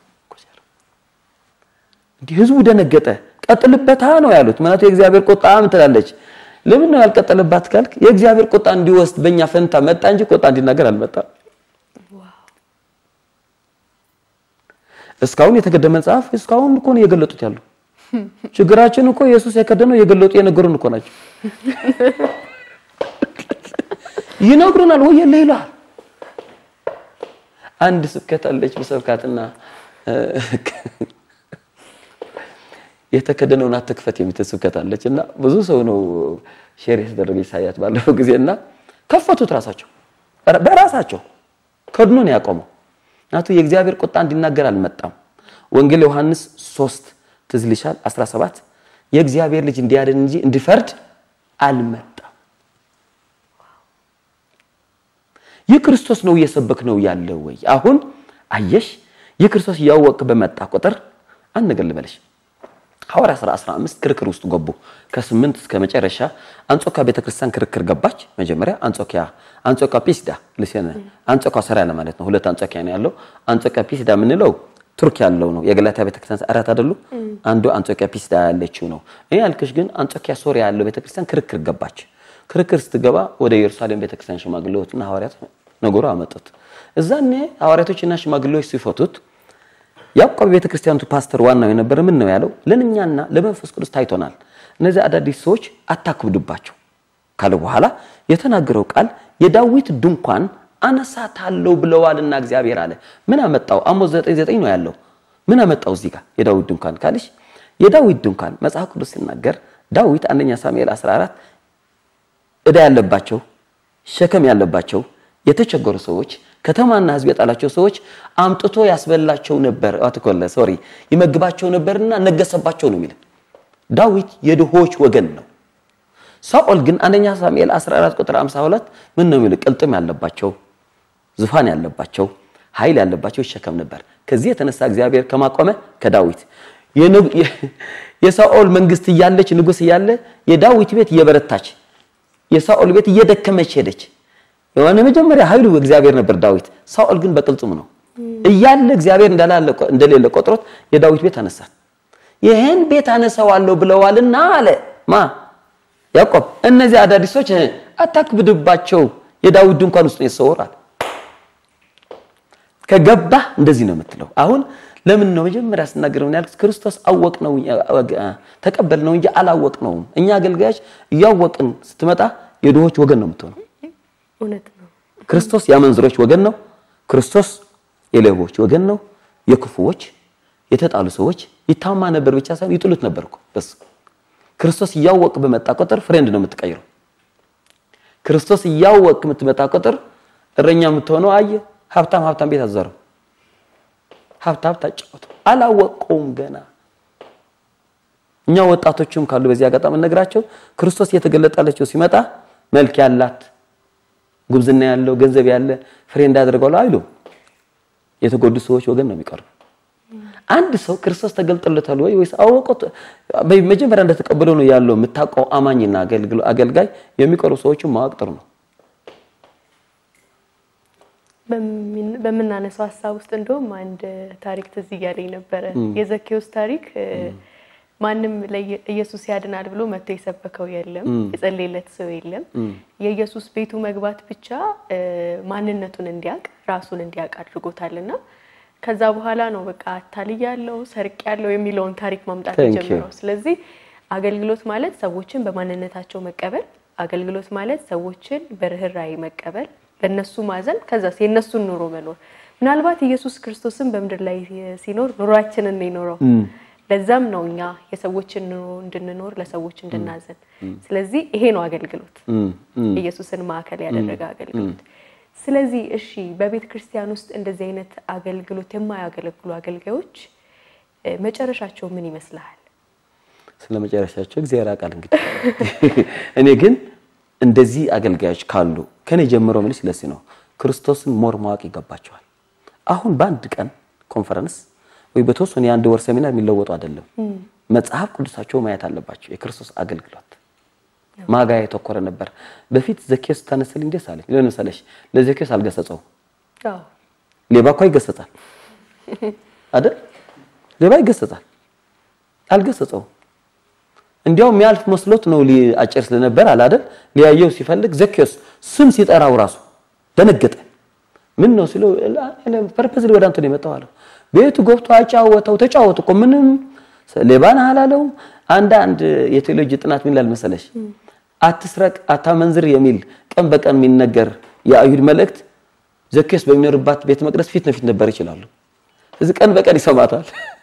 እንዲህ ህዝቡ ደነገጠ። ቀጥልበታ ነው ያሉት። ማለት የእግዚአብሔር ቁጣ ምን ትላለች? ለምን ነው ያልቀጠለባት ካልክ የእግዚአብሔር ቁጣ እንዲወስድ በእኛ ፈንታ መጣ እንጂ ቁጣ እንዲናገር አልመጣም። እስካሁን የተገደመ መጽሐፍ እስካሁን እኮ ነው እየገለጡት ያሉ። ችግራችን እኮ ኢየሱስ የከደነው እየገለጡ የነገሩን እኮ ናቸው። ይነግሩናል ወይ የለ ይላል። አንድ ስብከት አለች በሰብካትና የተከደነውን አትክፈት የምትል ስብከት አለች እና ብዙ ሰው ነው ሼር የተደረገች ሳያት ባለፈው ጊዜ እና ከፈቱት ራሳቸው በራሳቸው ከድኖ ነው ያቆመው። ናቱ የእግዚአብሔር ቁጣ እንዲናገር አልመጣም። ወንጌል ዮሐንስ 3 ትዝ ይልሻል 17 የእግዚአብሔር ልጅ እንዲያድን እንጂ እንዲፈርድ አልመጣም። ይህ ክርስቶስ ነው እየሰበክ ነው ያለው ወይ? አሁን አየሽ፣ ይህ ክርስቶስ እያወቅ በመጣ ቁጥር አንድ ነገር ልበልሽ ሐዋርያ ሥራ 15 ክርክር ውስጥ ገቡ። ከስምንት እስከ መጨረሻ አንጾኪያ ቤተክርስቲያን ክርክር ገባች። መጀመሪያ አንጾኪያ አንጾኪያ ፒስዳ ልሴነ አንጾኪያ ሰራያ ማለት ነው። ሁለት አንጾኪያ ነው ያለው። አንጾኪያ ፒስዳ የምንለው ቱርክ ያለው ነው። የገላትያ ቤተክርስቲያን አራት አይደሉ? አንዱ አንጾኪያ ፒስዳ ያለችው ነው። እኔ ያልክሽ ግን አንጾኪያ ሶሪያ ያለው ቤተክርስቲያን ክርክር ገባች። ክርክር ስትገባ ወደ ኢየሩሳሌም ቤተክርስቲያን ሽማግሌዎችና ሐዋርያት ነገሩ አመጡት። እዛኔ ሐዋርያቶችና ሽማግሌዎች ሲፈቱት ያዕቆብ ቤተክርስቲያኑ ፓስተር ዋናው የነበረ ምን ነው ያለው? ለእኛና ለመንፈስ ቅዱስ ታይቶናል። እነዚህ አዳዲስ ሰዎች አታክብድባቸው ካለ በኋላ የተናገረው ቃል የዳዊት ድንኳን አነሳታለሁ ብለዋልና እግዚአብሔር አለ። ምን አመጣው? አሞጽ 9:9 ነው ያለው። ምን አመጣው እዚህ ጋር የዳዊት ድንኳን ካልሽ የዳዊት ድንኳን መጽሐፍ ቅዱስ ሲናገር ዳዊት አንደኛ ሳሙኤል 14 ዕዳ ያለባቸው ሸከም ያለባቸው የተቸገሩ ሰዎች ከተማና ሕዝብ የጣላቸው ሰዎች አምጥቶ ያስበላቸው ነበር። አትኮለ ሶሪ ይመግባቸው ነበርና ነገሰባቸው ነው የሚል ዳዊት የድሆች ወገን ነው። ሳኦል ግን አንደኛ ሳሙኤል 14 ቁጥር 52 ምን ነው የሚለው? ቅልጥም ያለባቸው ዙፋን ያለባቸው ኃይል ያለባቸው ይሸከም ነበር። ከዚህ የተነሳ እግዚአብሔር ከማቆመ ከዳዊት የሳኦል መንግስት እያለች ንጉስ እያለ የዳዊት ቤት እየበረታች የሳኦል ቤት እየደከመች ሄደች። የሆነ መጀመሪያ ኃይሉ እግዚአብሔር ነበር ዳዊት። ሳኦል ግን በቅልጥሙ ነው እያለ እግዚአብሔር እንደሌለ ቆጥሮት የዳዊት ቤት አነሳ። ይህን ቤት አነሳዋለሁ ብለዋልና አለ ማ ያዕቆብ። እነዚህ አዳዲሶች አታክብድባቸው፣ የዳዊት ድንኳን ውስጥ ነው የተሰወራል። ከገባህ እንደዚህ ነው የምትለው። አሁን ለምን ነው መጀመሪያ ስናገር ምን ያልኩት? ክርስቶስ አወቅ ነው ተቀበል ነው እንጂ አላወቅ ነውም። እኛ አገልጋዮች እያወቅን ስትመጣ የድሆች ወገን ነው የምትሆነው። እውነት ነው። ክርስቶስ የአመንዝሮች ወገን ነው። ክርስቶስ የሌቦች ወገን ነው። የክፉዎች የተጣሉ ሰዎች ይታማ ነበር ብቻ ሳይሆን ይጥሉት ነበር እኮ በሱ ክርስቶስ እያወቅ በመጣ ቁጥር ፍሬንድ ነው የምትቀይረው። ክርስቶስ እያወቅ የምትመጣ ቁጥር እረኛ የምትሆነው አየ ሀብታም ሀብታም ቤት አዘረው ሀብታም ታጫወቱ አላወቀውም ገና። እኛ ወጣቶችም ካሉ በዚህ አጋጣሚ ነግራቸው ክርስቶስ እየተገለጠላቸው ሲመጣ መልክ ያላት ጉብዝና ያለው ገንዘብ ያለ ፍሬ እንዳደርገው አይሉ የተጎዱ ሰዎች ወገን ነው የሚቀርቡ። አንድ ሰው ክርስቶስ ተገልጦለታል ወይ ወይስ አወቀው መጀመሪያ እንደተቀበለው ነው ያለው የምታውቀው አማኝና አገልጋይ የሚቀርቡ ሰዎችን ማወቅ ጥሩ ነው። በምናነሳው ሀሳብ ውስጥ እንደውም አንድ ታሪክ ትዝ እያለኝ ነበረ። የዘኬዎስ ታሪክ ማንም ኢየሱስ ያድናል ብሎ መጥቶ የሰበከው የለም፣ የጸለየለት ሰው የለም። የኢየሱስ ቤቱ መግባት ብቻ ማንነቱን እንዲያውቅ ራሱን እንዲያውቅ አድርጎታልና ከዛ በኋላ ነው በቃ አታልያለሁ፣ ሰርቄያለሁ የሚለውን ታሪክ ማምጣት የጀመረው። ስለዚህ አገልግሎት ማለት ሰዎችን በማንነታቸው መቀበል፣ አገልግሎት ማለት ሰዎችን በርህራሄ መቀበል በእነሱ ማዘን ከዛስ የእነሱን ኑሮ መኖር። ምናልባት ኢየሱስ ክርስቶስን በምድር ላይ ሲኖር ኑሯችንን ነው የኖረው። ለዛም ነው እኛ የሰዎችን ኑሮ እንድንኖር ለሰዎች እንድናዘን። ስለዚህ ይሄ ነው አገልግሎት፣ ኢየሱስን ማዕከል ያደረገ አገልግሎት። ስለዚህ እሺ፣ በቤተ ክርስቲያን ውስጥ እንደዚህ አይነት አገልግሎት የማያገለግሉ አገልጋዮች መጨረሻቸው ምን ይመስልሃል? ስለ መጨረሻቸው እግዚአብሔር ያውቃል። እንግዲህ እኔ ግን እንደዚህ አገልጋዮች ካሉ ከኔ ጀምሮ ምን ስለዚህ ነው ክርስቶስን ሞር ማወቅ ይገባቸዋል። አሁን በአንድ ቀን ኮንፈረንስ ወይ በተወሰነ የአንድ ወር ሰሚናር የሚለወጡ አይደለም። መጽሐፍ ቅዱሳቸው ማየት አለባቸው። የክርስቶስ አገልግሎት ማጋ የተኮረ ነበር። በፊት ዘኬዎስ ታነሰልኝ ደስ አለኝ። ለምን መሰለሽ? ለዘኬዎስ አልገሰጸውም። ሌባ እኮ ይገሰጻል አይደል? ሌባ ይገሰጻል፣ አልገሰጸውም። እንዲያው የሚያልፍ መስሎት ነው አጭር ስለነበር አለ አይደል? ሊያየው ሲፈልግ ዘኬዎስ ስም ሲጠራው ራሱ ደነገጠ። ምን ነው ሲለው ፐርፐዝ ወደ አንተ ነው የመጣው አለው። ቤቱ ገብቶ አጫወተው። ተጫወቱ እኮ ምንም ሌባን አላለው። አንዳንድ የቴዎሎጂ ጥናት ምን ይላል መሰለሽ? አትስረቅ፣ አታመንዝር የሚል ቀን በቀን የሚነገር የአይሁድ መልእክት ዘኬዎስ በሚኖርባት ቤተ መቅደስ ፊት ለፊት ነበር ይችላሉ። እዚህ ቀን በቀን ይሰማታል።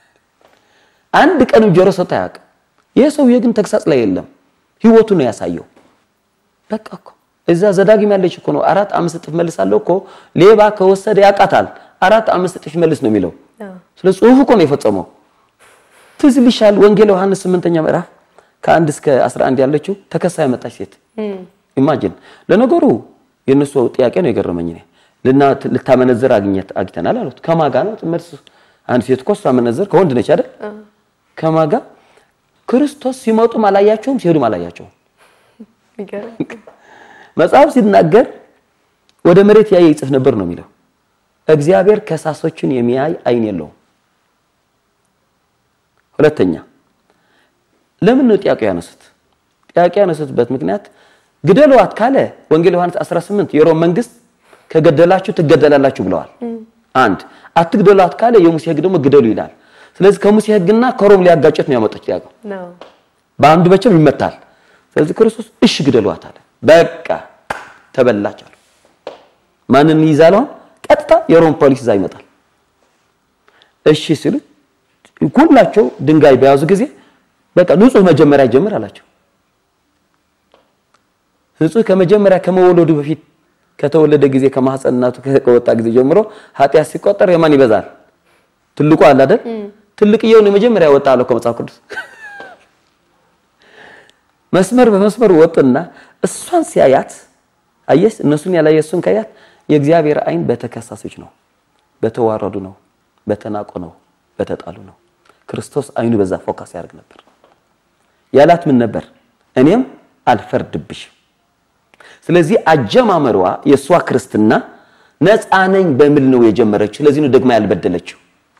አንድ ቀንም ጆሮ ሰጥቶ አያውቅም። ይህ ሰውዬ ግን ተግሳጽ ላይ የለም። ህይወቱ ነው ያሳየው። በቃ እኮ እዛ ዘዳግም ያለች እኮ ነው። አራት አምስት እጥፍ መልሳለሁ እኮ ሌባ ከወሰደ ያውቃታል። አራት አምስት እጥፍ መልስ ነው የሚለው። ስለ ጽሁፍ እኮ ነው የፈጸመው። ትዝ ይልሻል ወንጌል ዮሐንስ ስምንተኛ ምዕራፍ ከአንድ እስከ 11 ያለችው ተከሳ ያመጣች ሴት ኢማጂን። ለነገሩ የእነሱ ጥያቄ ነው የገረመኝ። እኔ ልታመነዝር አግኘት አግኝተናል አሉት። ከማጋ ነው መልስ። አንድ ሴት እኮ ስታመነዝር ከወንድ ነች አይደል? ከማጋ ክርስቶስ ሲመጡም አላያቸውም፣ ሲሄዱም አላያቸውም። መጽሐፍ ሲናገር ወደ መሬት ያየ ይጽፍ ነበር ነው የሚለው። እግዚአብሔር ከሳሶችን የሚያይ አይን የለውም። ሁለተኛ ለምን ነው ጥያቄ ያነሱት? ጥያቄ ያነሱትበት ምክንያት ግደሏት ካለ ወንጌል ዮሐንስ 18 የሮም መንግስት ከገደላችሁ ትገደላላችሁ ብለዋል። አንድ አትግደሏት ካለ የሙሴ ሕግ ደግሞ ግደሉ ይላል። ስለዚህ ከሙሴ ሕግና ከሮም ሊያጋጨት ነው ያመጡት ጥያቄው። በአንዱ መቼም ይመታል። ስለዚህ ክርስቶስ እሺ ግደሏት አለ። በቃ ተበላች አሉ። ማንን ይይዛል? አሁን ቀጥታ የሮም ፖሊስ እዛ ይመጣል። እሺ ሲሉ ሁላቸው ድንጋይ በያዙ ጊዜ በቃ ንጹህ መጀመሪያ ጀምር አላቸው። ንጹህ ከመጀመሪያ ከመወለዱ በፊት ከተወለደ ጊዜ ከማህፀን እናቱ ከወጣ ጊዜ ጀምሮ ኃጢአት ሲቆጠር የማን ይበዛል? ትልቁ አለ አይደል? ትልቅየውን የመጀመሪያ ወጣ አለው ከመጽሐፍ ቅዱስ መስመር በመስመር ወጥና እሷን ሲያያት አየስ እነሱን ያላየ እሱን ካያት የእግዚአብሔር ዓይን በተከሳሾች ነው፣ በተዋረዱ ነው፣ በተናቁ ነው፣ በተጣሉ ነው። ክርስቶስ ዓይኑ በዛ ፎካስ ያደርግ ነበር። ያላት ምን ነበር? እኔም አልፈርድብሽም። ስለዚህ አጀማመሯ የእሷ ክርስትና ነፃ ነኝ በሚል ነው የጀመረችው። ስለዚህ ነው ደግማ ያልበደለችው።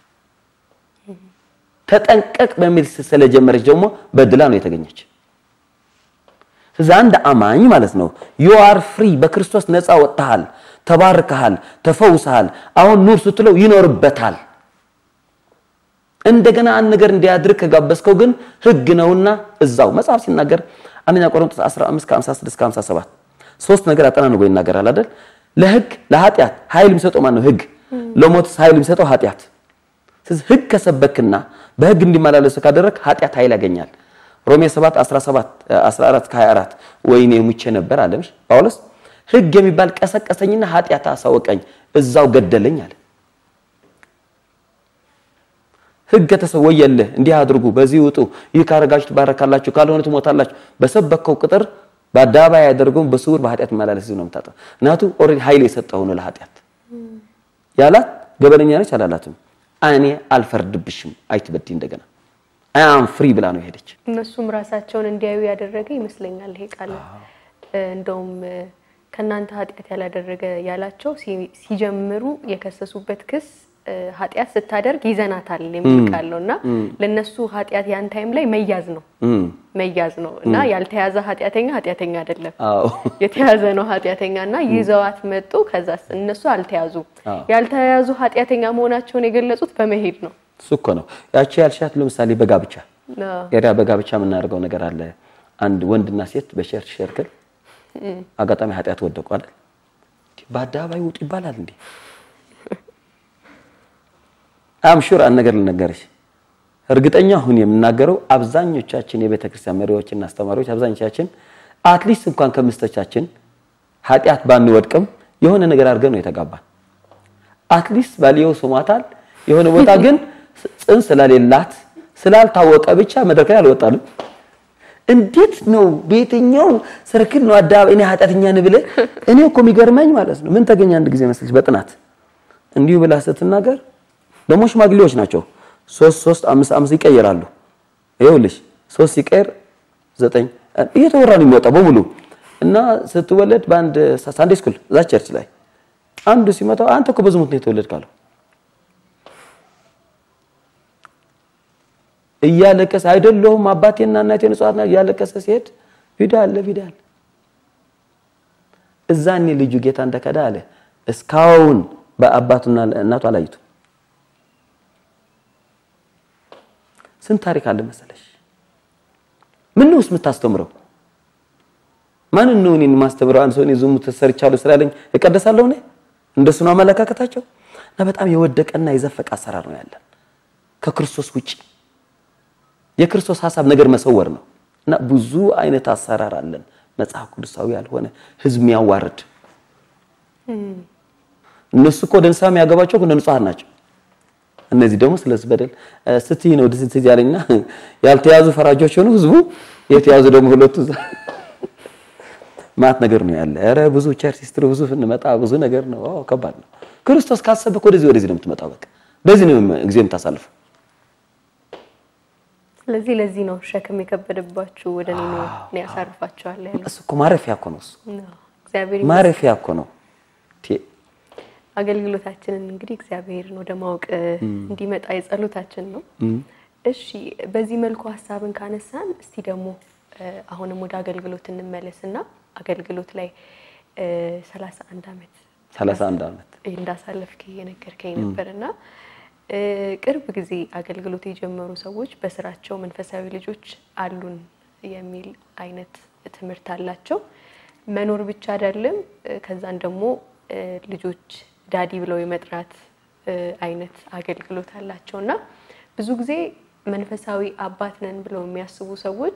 ተጠንቀቅ በሚል ስለጀመረች ደግሞ በድላ ነው የተገኘች። ስለዚህ አንድ አማኝ ማለት ነው ዩ አር ፍሪ በክርስቶስ ነፃ ወጥተሃል፣ ተባርከሃል፣ ተፈውሰሃል። አሁን ኑር ስትለው ይኖርበታል። እንደገና አንድ ነገር እንዲያድርግ ከጋበዝከው ግን ሕግ ነውና እዛው መጽሐፍ ሲናገር አንደኛ ቆሮንቶስ 15 56 57 ሶስት ነገር አጠናንጎ ይናገራል አይደል? ለሕግ ለኃጢአት ኃይል የሚሰጠው ማን ነው? ሕግ። ለሞትስ ኃይል የሚሰጠው ኃጢአት። ስለዚህ ሕግ ከሰበክና በሕግ እንዲመላለሱ ካደረግ ኃጢአት ኃይል ያገኛል። ሮሜ 7 17 14 24 ወይኔ ሙቼ ነበር አለሽ ጳውሎስ። ሕግ የሚባል ቀሰቀሰኝና ኃጢአት አሳወቀኝ እዛው ገደለኝ አለ። ሕግ ከተሰወየልህ እንዲህ አድርጉ፣ በዚህ ውጡ፣ ይህ ካረጋችሁ ትባረካላችሁ፣ ካልሆነ ትሞታላችሁ። በሰበከው ቁጥር በአደባባይ ያደርገውን በስውር በኃጢአት መላለስ ነው የምታጠው። እናቱ ኦልሬዲ ኃይል የሰጠው ነው ለኃጢአት ያላት ገበነኛ ነች አላላትም። እኔ አልፈርድብሽም አይትበዲ እንደገና አያም ፍሪ ብላ ነው የሄደች። እነሱም ራሳቸውን እንዲያዩ ያደረገ ይመስለኛል ይሄ ቃል። እንደውም ከእናንተ ኃጢአት ያላደረገ ያላቸው ሲጀምሩ የከሰሱበት ክስ ኃጢአት ስታደርግ ይዘናታል የሚል ቃል ነው እና ለእነሱ ኃጢአት ያን ታይም ላይ መያዝ ነው መያዝ ነው እና ያልተያዘ ኃጢአተኛ ኃጢአተኛ አይደለም፣ አዎ የተያዘ ነው ኃጢአተኛ እና ይዘዋት መጡ። ከዛ እነሱ አልተያዙ ያልተያዙ ኃጢአተኛ መሆናቸውን የገለጹት በመሄድ ነው። እሱ እኮ ነው ያቺ ያልሻት። ለምሳሌ በጋብቻ ኤሪያ በጋብቻ የምናደርገው ነገር አለ። አንድ ወንድና ሴት በሸርች ሸርክል አጋጣሚ ኃጢአት ወደቁ አይደል? በአደባባይ ውጡ ይባላል እንዴ? አም ሹር አንድ ነገር ልነገርሽ፣ እርግጠኛ ሁን የምናገረው አብዛኞቻችን የቤተ ክርስቲያን መሪዎችና አስተማሪዎች አብዛኞቻችን አትሊስት እንኳን ከምስቶቻችን ኃጢአት ባንወድቅም የሆነ ነገር አድርገን ነው የተጋባን። አትሊስት ባልየው ስሟታል የሆነ ቦታ ግን ጽንስ ስለሌላት ስላልታወቀ ብቻ መድረክ ላይ አልወጣንም። እንዴት ነው በየትኛው ሰርክል ነው አደባባይ እኔ ኃጢአተኛ ነኝ ብለህ? እኔ እኮ የሚገርመኝ ማለት ነው ምን ተገኘ አንድ ጊዜ መስልሽ በጥናት እንዲሁ ብላ ስትናገር ደግሞ ሽማግሌዎች ናቸው። ሶስት ሶስት አምስት አምስት ይቀየራሉ። ይኸውልሽ ሶስት ሲቀየር ዘጠኝ እየተወራ ነው የሚወጣው በሙሉ እና ስትወለድ በአንድ ሳንዴ ስኩል እዛ ቸርች ላይ አንዱ ሲመጣው አንተ እኮ በዝሙት ነው የተወለድክ አለው። እያለቀሰ አይደለሁም አባቴና እናቴ ንጹሐት ናቸው እያለቀሰ ሲሄድ ቪዲዮ አለ ቪዲዮ አለ። እዛኔ ልጁ ጌታ እንደከዳ አለ እስካሁን በአባቱና እናቱ አላዩትም። ስንት ታሪክ አለ መሰለሽ። ምን ነው የምታስተምረው? ማንን ነው እኔን የማስተምረው? አንድ ሰው እኔ ዝሙት ሰርቻለሁ ስላለኝ እቀደሳለሁ እኔ? እንደሱ ነው አመለካከታቸው። እና በጣም የወደቀና የዘፈቀ አሰራር ነው ያለን ከክርስቶስ ውጪ። የክርስቶስ ሀሳብ ነገር መሰወር ነው እና ብዙ አይነት አሰራር አለን መጽሐፍ ቅዱሳዊ ያልሆነ ህዝብ የሚያዋርድ እነሱ እኮ ወደ ንስሐ የሚያገባቸው እኮ ንጹሐን ናቸው። እነዚህ ደግሞ ስለዚህ በደል ስትይ ነው ደስ ያለኝና ያልተያዙ ፈራጆች ሆኑ ህዝቡ የተያዙ ደግሞ ሁለቱ ማት ነገር ነው ያለ። ኧረ ብዙ ቸርች ስትሩ ብዙ ስንመጣ ብዙ ነገር ነው። አዎ ከባድ ነው። ክርስቶስ ካሰበክ ወደዚህ ወደዚህ ነው የምትመጣው። በቃ በዚህ ነው ጊዜ የምታሳልፈው። ስለዚህ ለዚህ ነው ሸክም የከበደባችሁ ወደ እኔ ነው እኔ ያሳርፋችኋለሁ ያለው። እሱ እኮ ማረፊያ እኮ ነው። እሱ እግዚአብሔር ማረፊያ እኮ ነው። አገልግሎታችንን እንግዲህ እግዚአብሔርን ወደ ማወቅ እንዲመጣ የጸሎታችን ነው። እሺ፣ በዚህ መልኩ ሀሳብን ካነሳን እስቲ ደግሞ አሁንም ወደ አገልግሎት እንመለስና አገልግሎት ላይ ሰላሳ አንድ አመት 31 ዓመት እንዳሳለፍክ እየነገርከኝ ነበርና ቅርብ ጊዜ አገልግሎት የጀመሩ ሰዎች በስራቸው መንፈሳዊ ልጆች አሉን የሚል አይነት ትምህርት አላቸው። መኖር ብቻ አይደለም፣ ከዛን ደግሞ ልጆች ዳዲ ብለው የመጥራት አይነት አገልግሎት አላቸው እና ብዙ ጊዜ መንፈሳዊ አባት ነን ብለው የሚያስቡ ሰዎች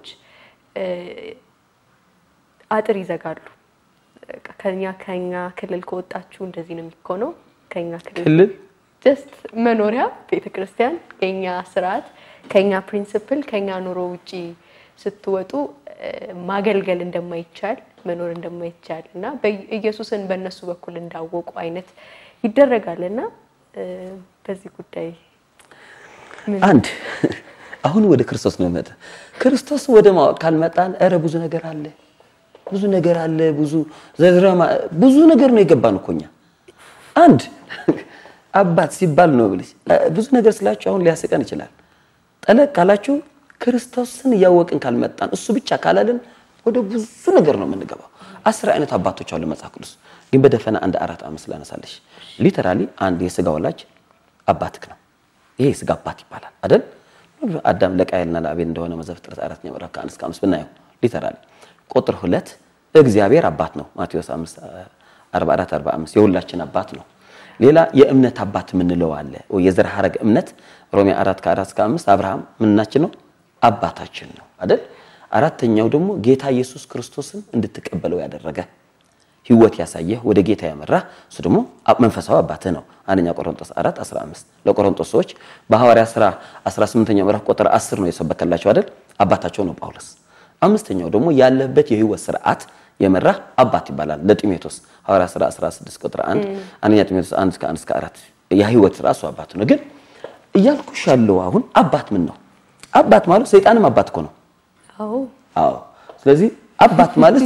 አጥር ይዘጋሉ። ከኛ ከኛ ክልል ከወጣችሁ እንደዚህ ነው የሚኮነው። ከኛ ክልል ጀስት መኖሪያ ቤተክርስቲያን፣ የኛ ስርዓት፣ ከኛ ፕሪንስፕል፣ ከኛ ኑሮ ውጪ ስትወጡ ማገልገል እንደማይቻል መኖር እንደማይቻል እና ኢየሱስን በእነሱ በኩል እንዳወቁ አይነት ይደረጋል እና በዚህ ጉዳይ አንድ አሁን ወደ ክርስቶስ ነው መጣ። ክርስቶስ ወደ ማወቅ ካልመጣን ኧረ ብዙ ነገር አለ፣ ብዙ ነገር አለ፣ ብዙ ዘዝረማ ብዙ ነገር ነው የገባን እኮ እኛ። አንድ አባት ሲባል ነው ብለሽ ብዙ ነገር ስላችሁ አሁን ሊያስቀን ይችላል። ጠለቅ ካላችሁ ክርስቶስን እያወቅን ካልመጣን እሱ ብቻ ካላልን ወደ ብዙ ነገር ነው የምንገባው። አስር አይነት አባቶች አሉ መጽሐፍ ቅዱስ ግን በደፈና አንድ አራት አምስት ላነሳለሽ። ሊተራሊ አንድ የስጋ ወላጅ አባትክ ነው። ይሄ የስጋ አባት ይባላል አይደል? አዳም ለቃየልና ለአቤል እንደሆነ መዘፍጥረት አራተኛ ምዕራፍ ከአንድ እስከ አምስት ብናየው ሊተራሊ። ቁጥር ሁለት እግዚአብሔር አባት ነው ማቴዎስ 5 44 45 የሁላችን አባት ነው። ሌላ የእምነት አባት የምንለው አለ። የዘር ሐረግ እምነት ሮሜ 4 ከ4 እስከ 5 አብርሃም ምናችን ነው አባታችን ነው አይደል? አራተኛው ደግሞ ጌታ ኢየሱስ ክርስቶስን እንድትቀበለው ያደረገ ህይወት ያሳየህ ወደ ጌታ ያመራ እሱ ደግሞ መንፈሳዊ አባትህ ነው። አንደኛ ቆሮንቶስ 4 15 ለቆሮንቶስ ሰዎች በሐዋርያ ሥራ 18ኛው ምዕራፍ ቁጥር 10 ነው የሰበከላቸው አይደል? አባታቸው ነው ጳውሎስ። አምስተኛው ደግሞ ያለበት የህይወት ስርዓት የመራ አባት ይባላል ለጢሞቴዎስ ሐዋርያ ሥራ 16 ቁጥር 1 አንደኛ ጢሞቴዎስ 1 እስከ 1 እስከ 4 የህይወት ራሱ አባት ነው። ግን እያልኩሽ ያለው አሁን አባት ምን ነው? አባት ማለት ሰይጣንም አባት እኮ ነው። አዎ አዎ። ስለዚህ አባት ማለት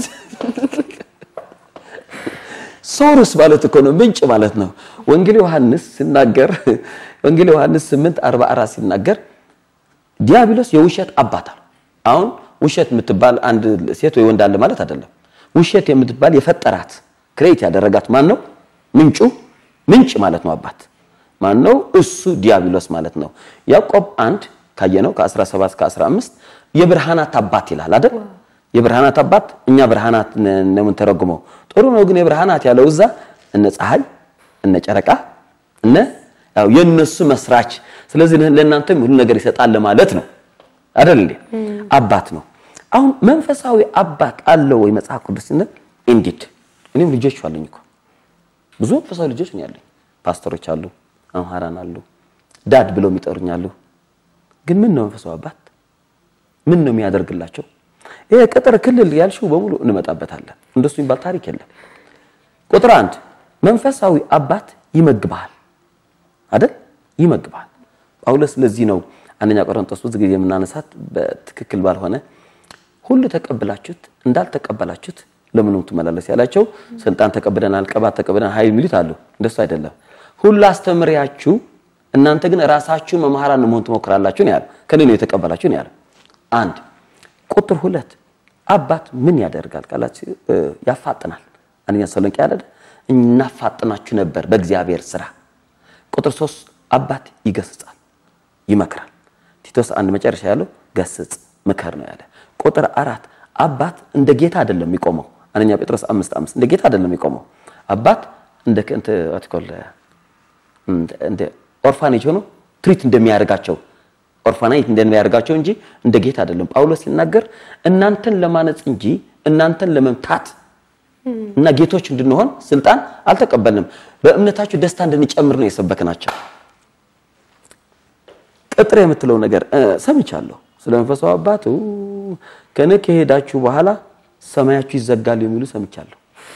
ሶርስ ማለት እኮ ነው፣ ምንጭ ማለት ነው። ወንጌል ዮሐንስ ሲናገር ወንጌል ዮሐንስ 8 44 ሲናገር ዲያብሎስ የውሸት አባት አለ። አሁን ውሸት የምትባል አንድ ሴት ወይ ወንድ አለ ማለት አይደለም። ውሸት የምትባል የፈጠራት ክሬት ያደረጋት ማን ነው? ምንጩ ምንጭ ማለት ነው። አባት ማን ነው? እሱ ዲያብሎስ ማለት ነው። ያዕቆብ አንድ ካየነው ከ17 እስከ 15 የብርሃናት አባት ይላል አይደል? የብርሃናት አባት እኛ ብርሃናት ነው የምንተረጉመው። ጥሩ ነው ግን የብርሃናት ያለው እዛ እነ ፀሐይ እነ ጨረቃ እነ ያው የነሱ መስራች። ስለዚህ ለእናንተም ሁሉ ነገር ይሰጣል ለማለት ነው አይደል እንዴ? አባት ነው። አሁን መንፈሳዊ አባት አለው ወይ መጽሐፍ ቅዱስ ስንል ኢንዲድ እኔም ልጆች አሉኝ እኮ ብዙ መንፈሳዊ ልጆች ነው ያለኝ። ፓስተሮች አሉ፣ አምሃራን አሉ፣ ዳድ ብለው የሚጠሩኝ አሉ። ግን ምን ነው መንፈሳዊ አባት ምን ነው የሚያደርግላቸው? ይሄ ቅጥር ክልል ያልሽው በሙሉ እንመጣበታለን። እንደሱ የሚባል ታሪክ የለም። ቁጥር አንድ መንፈሳዊ አባት ይመግባል አይደል? ይመግባል። ጳውሎስ ለዚህ ነው አንደኛ ቆሮንቶስ ብዙ ጊዜ የምናነሳት በትክክል ባልሆነ ሁሉ ተቀብላችሁት እንዳልተቀበላችሁት ለምን ትመላለስ ያላቸው ስልጣን ተቀብለናል፣ ቅባት ተቀብለናል፣ ኃይል የሚሉት አሉ። እንደሱ አይደለም። ሁሉ አስተምሪያችሁ እናንተ ግን ራሳችሁ መምህራን መሆን ትሞክራላችሁ ነው ያለው። ከኔ ነው የተቀበላችሁ ነው ያለው። አንድ ቁጥር ሁለት አባት ምን ያደርጋል ካላችሁ ያፋጥናል። አንደኛ ተሰሎንቄ ያለ እናፋጥናችሁ ነበር በእግዚአብሔር ስራ። ቁጥር ሶስት አባት ይገስጻል፣ ይመክራል። ቲቶስ አንድ መጨረሻ ያለው ገስጽ ምከር ነው ያለ። ቁጥር አራት አባት እንደ ጌታ አይደለም የሚቆመው። አንደኛ ጴጥሮስ አምስት አምስት እንደ ጌታ አይደለም የሚቆመው። አባት እንደ ከንተ አትኮል እንደ ኦርፋኔጅ ሆኖ ትሪት እንደሚያደርጋቸው ኦርፋናይት እንደሚያደርጋቸው እንጂ እንደ ጌታ አይደለም። ጳውሎስ ሲናገር እናንተን ለማነጽ እንጂ እናንተን ለመምታት እና ጌቶች እንድንሆን ስልጣን አልተቀበልንም። በእምነታችሁ ደስታ እንድንጨምር ነው የሰበክናቸው። ቅጥር የምትለው ነገር ሰምቻለሁ። ስለ መንፈሳዊ አባት ከነ ከሄዳችሁ በኋላ ሰማያችሁ ይዘጋሉ የሚሉ ሰምቻለሁ።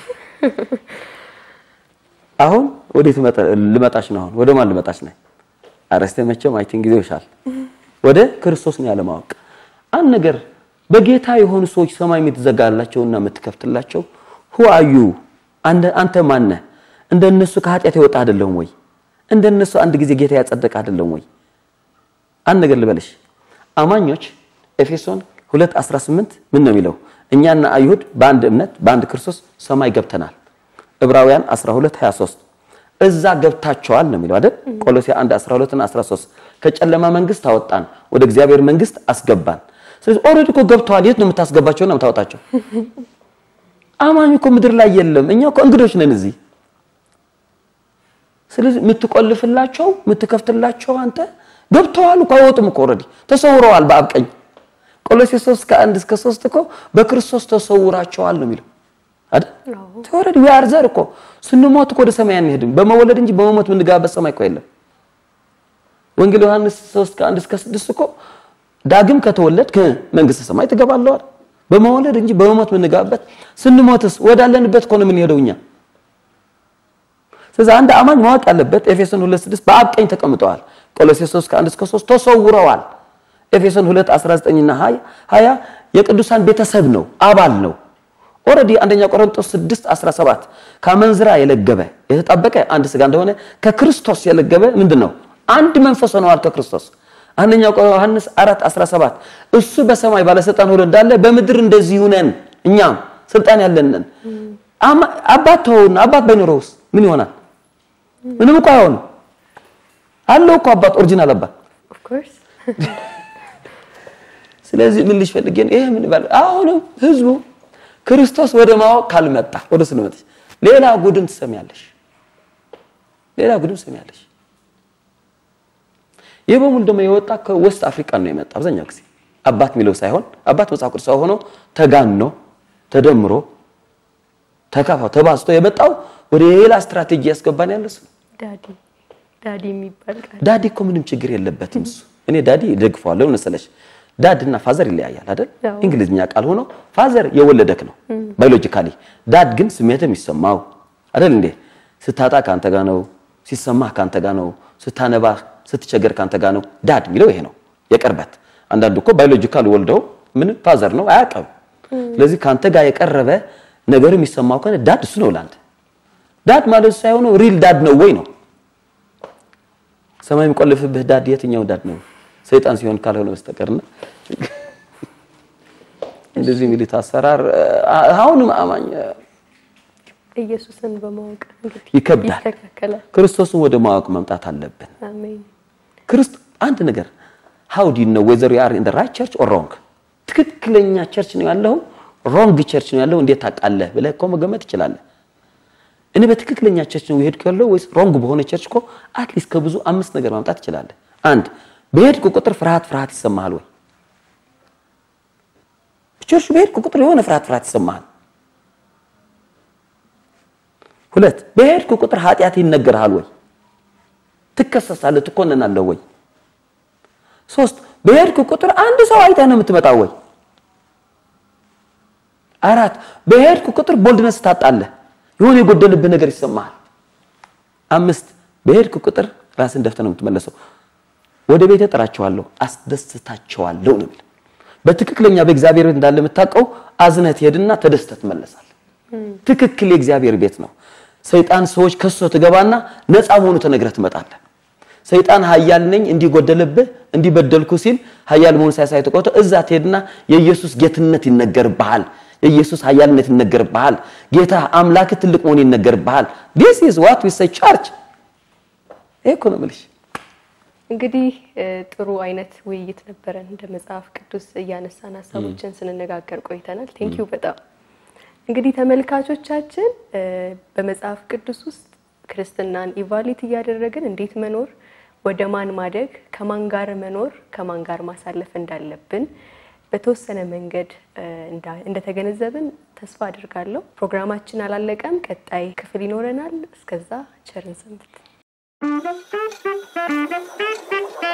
አሁን ወዴት ልመጣች ነው? አሁን ወደ ማን ልመጣች ነው? አረስተ መቼም አይ ቲንክ ጊዜው ይሻል። ወደ ክርስቶስ ነው ያለማወቅ። አንድ ነገር በጌታ የሆኑ ሰዎች ሰማይ የምትዘጋላቸውና የምትከፍትላቸው ሁ አዩ አንተ ማነህ? እንደነሱ ከኃጢአት የወጣ አይደለም ወይ? እንደነሱ አንድ ጊዜ ጌታ ያጸደቀ አይደለም ወይ? አንድ ነገር ልበልሽ። አማኞች ኤፌሶን 2:18 ምን ነው የሚለው? እኛና አይሁድ በአንድ እምነት በአንድ ክርስቶስ ሰማይ ገብተናል። ዕብራውያን 12:23 እዛ ገብታቸዋል ነው የሚለው አይደል? ቆሎሴ 1 12 እና 13 ከጨለማ መንግስት አወጣን ወደ እግዚአብሔር መንግስት አስገባን። ስለዚህ ኦልሬዲ እኮ ገብተዋል። የት ነው የምታስገባቸውና የምታወጣቸው? አማኝ እኮ ምድር ላይ የለም። እኛ እኮ እንግዶች ነን እዚህ። ስለዚህ የምትቆልፍላቸው የምትከፍትላቸው አንተ ገብተዋል እኮ አይወጡም እኮ ኦልሬዲ ተሰውረዋል በአብ ቀኝ። ቆሎሴስ 3 ከ1 እስከ 3 እኮ በክርስቶስ ተሰውራቸዋል ነው የሚለው አይደል? ኦልሬዲ ዊ አር ዘር እኮ ስንሞት እኮ ወደ ሰማይ አንሄድም። በመወለድ እንጂ በመሞት የምንገባበት ሰማይ እኮ የለም። ወንጌል ዮሐንስ 3 ከ1 እስከ 6 እኮ ዳግም ከተወለድክ መንግስተ ሰማይ ትገባለህ አይደል? በመወለድ እንጂ በመሞት የምንገባበት ስንሞትስ ወዳለንበት እኮ ነው የምንሄደው እኛ። ስለዚህ አንድ አማኝ ማወቅ ያለበት ኤፌሶን 2:6 በአብ ቀኝ ተቀምጠዋል። ቆሎሴስ 3 ከ1 እስከ 3 ተሰውረዋል። ኤፌሶን 2 19 እና 20 20 የቅዱሳን ቤተሰብ ነው፣ አባል ነው። ኦልሬዲ አንደኛ ቆሮንቶስ 6 17 ከአመንዝራ የለገበ የተጣበቀ አንድ ስጋ እንደሆነ ከክርስቶስ የለገበ ምንድን ነው? አንድ መንፈስ ሆነዋል ከክርስቶስ። አንደኛ ዮሐንስ 4 17 እሱ በሰማይ ባለስልጣን ሆኖ እንዳለ በምድር እንደዚሁ ነን፣ እኛም ስልጣን ያለን ነን። አባት ተውና አባት ባይኖረውስ ምን ይሆናል? ምንም እኮ አይሆንም። አለው እኮ አባት ኦሪጂናል አባት ኦፍ ኮርስ ስለዚህ ምን ልጅ ፈልጌ ነው ይሄ ምን ባል አሁንም ህዝቡ ክርስቶስ ወደ ማወቅ ካልመጣ ወደ ስለመጣ ሌላ ጉድን ትሰሚያለሽ፣ ሌላ ጉድን ትሰሚያለሽ። ይህ በሙሉ ደግሞ የወጣ ከዌስት አፍሪካ ነው የመጣ አብዛኛው ጊዜ አባት የሚለው ሳይሆን አባት መጽሐፍ ቅዱስ ሆኖ ተጋኖ ተደምሮ ተካፋው ተባዝቶ የመጣው ወደ ሌላ ስትራቴጂ ያስገባን ያለ እሱ ነው። ዳዲ ዳዲ የሚባል ቃል ዳዲ እኮ ምንም ችግር የለበትም እሱ። እኔ ዳዲ ደግፈዋለሁ መሰለሽ። ዳድ እና ፋዘር ይለያያል አይደል? አዎ። እንግሊዝኛ ቃል ሆኖ ፋዘር የወለደክ ነው ባዮሎጂካሊ፣ ዳድ ግን ስሜት የሚሰማው አይደል እንዴ? ስታጣ ካንተ ጋር ነው፣ ሲሰማህ ካንተ ጋር ነው፣ ስታነባ ስትቸገር ካንተ ጋር ነው። ዳድ የሚለው ይሄ ነው የቅርበት። አንዳንዱ እኮ ባዮሎጂካል ወልደው ምን ፋዘር ነው አያውቅም። ስለዚህ ካንተ ጋር የቀረበ ነገር የሚሰማው ከሆነ ዳድ እሱ ነው ላንተ። ዳድ ማለት ሳይሆን ሪል ዳድ ነው ወይ ነው ሰማይ የሚቆልፍብህ ዳድ የትኛው ዳድ ነው? ሰይጣን ሲሆን ካልሆነ በስተቀርና እንደዚህ የሚሉት አሰራር አሁንም አማኝ ኢየሱስን በማወቅ እንግዲህ ይከብዳል። ይስተካከላል። ክርስቶስን ወደ ማወቅ መምጣት አለብን። አሜን። ክርስት አንድ ነገር how do you know whether you are in the right church or wrong ትክክለኛ ቸርች ነው ያለው ሮንግ ቸርች ነው ያለው እንዴት ታውቃለህ ብለህ እኮ መገመት ትችላለህ። እኔ በትክክለኛ ቸርች ነው የሄድኩ ያለው ወይስ ሮንግ በሆነ ቸርች እኮ አትሊስት ከብዙ አምስት ነገር ማምጣት ትችላለህ። አንድ በሄድኩ ቁጥር ፍርሃት ፍርሃት ይሰማሃል ወይ? ቸርች በሄድኩ ቁጥር የሆነ ፍርሃት ፍርሃት ይሰማሃል። ሁለት በሄድኩ ቁጥር ኃጢአት ይነገርሃል ወይ? ትከሰሳለህ፣ ትኮነናለህ ወይ? ሶስት በሄድኩ ቁጥር አንድ ሰው አይተህ ነው የምትመጣው ወይ? አራት በሄድኩ ቁጥር ቦልድነስ ታጣለህ፣ የሆነ የጎደልብህ ነገር ይሰማሃል። አምስት በሄድኩ ቁጥር ራስን ደፍተህ ነው የምትመለሰው። ወደ ቤቴ እጠራቸዋለሁ፣ አስደስታቸዋለሁ ነው የሚለው። በትክክለኛ በእግዚአብሔር ቤት እንዳለ የምታውቀው አዝነህ ትሄድና ተደስተህ ትመለሳለህ። ትክክል የእግዚአብሔር ቤት ነው። ሰይጣን ሰዎች ከሶ ትገባና ነፃ መሆኑ ተነግረህ ትመጣለህ። ሰይጣን ኃያል ነኝ እንዲጎደልብህ እንዲበደልኩ ሲል ኃያል መሆኑ ሳያሳይ ተቆጥቶ እዛ ትሄድና የኢየሱስ ጌትነት ይነገርብሃል። የኢየሱስ ኃያልነት ይነገርብሃል። ጌታ አምላክ ትልቅ መሆኑ ይነገርብሃል። this is what we say church ይሄ እኮ ነው የምልሽ። እንግዲህ እ ጥሩ አይነት ውይይት ነበረን። እንደ መጽሐፍ ቅዱስ እያነሳን ሀሳቦችን ስንነጋገር ቆይተናል። ቴንክ ዩ በጣም እንግዲህ ተመልካቾቻችን እ በመጽሐፍ ቅዱስ ውስጥ ክርስትናን ኢቫሊት እያደረግን እንዴት መኖር፣ ወደ ማን ማደግ፣ ከማን ጋር መኖር፣ ከማን ጋር ማሳለፍ እንዳለብን በተወሰነ መንገድ እ እንዳ- እንደተገነዘብን ተስፋ አድርጋለሁ። ፕሮግራማችን አላለቀም። ቀጣይ ክፍል ይኖረናል። እስከዛ ቸርን ሰንብት።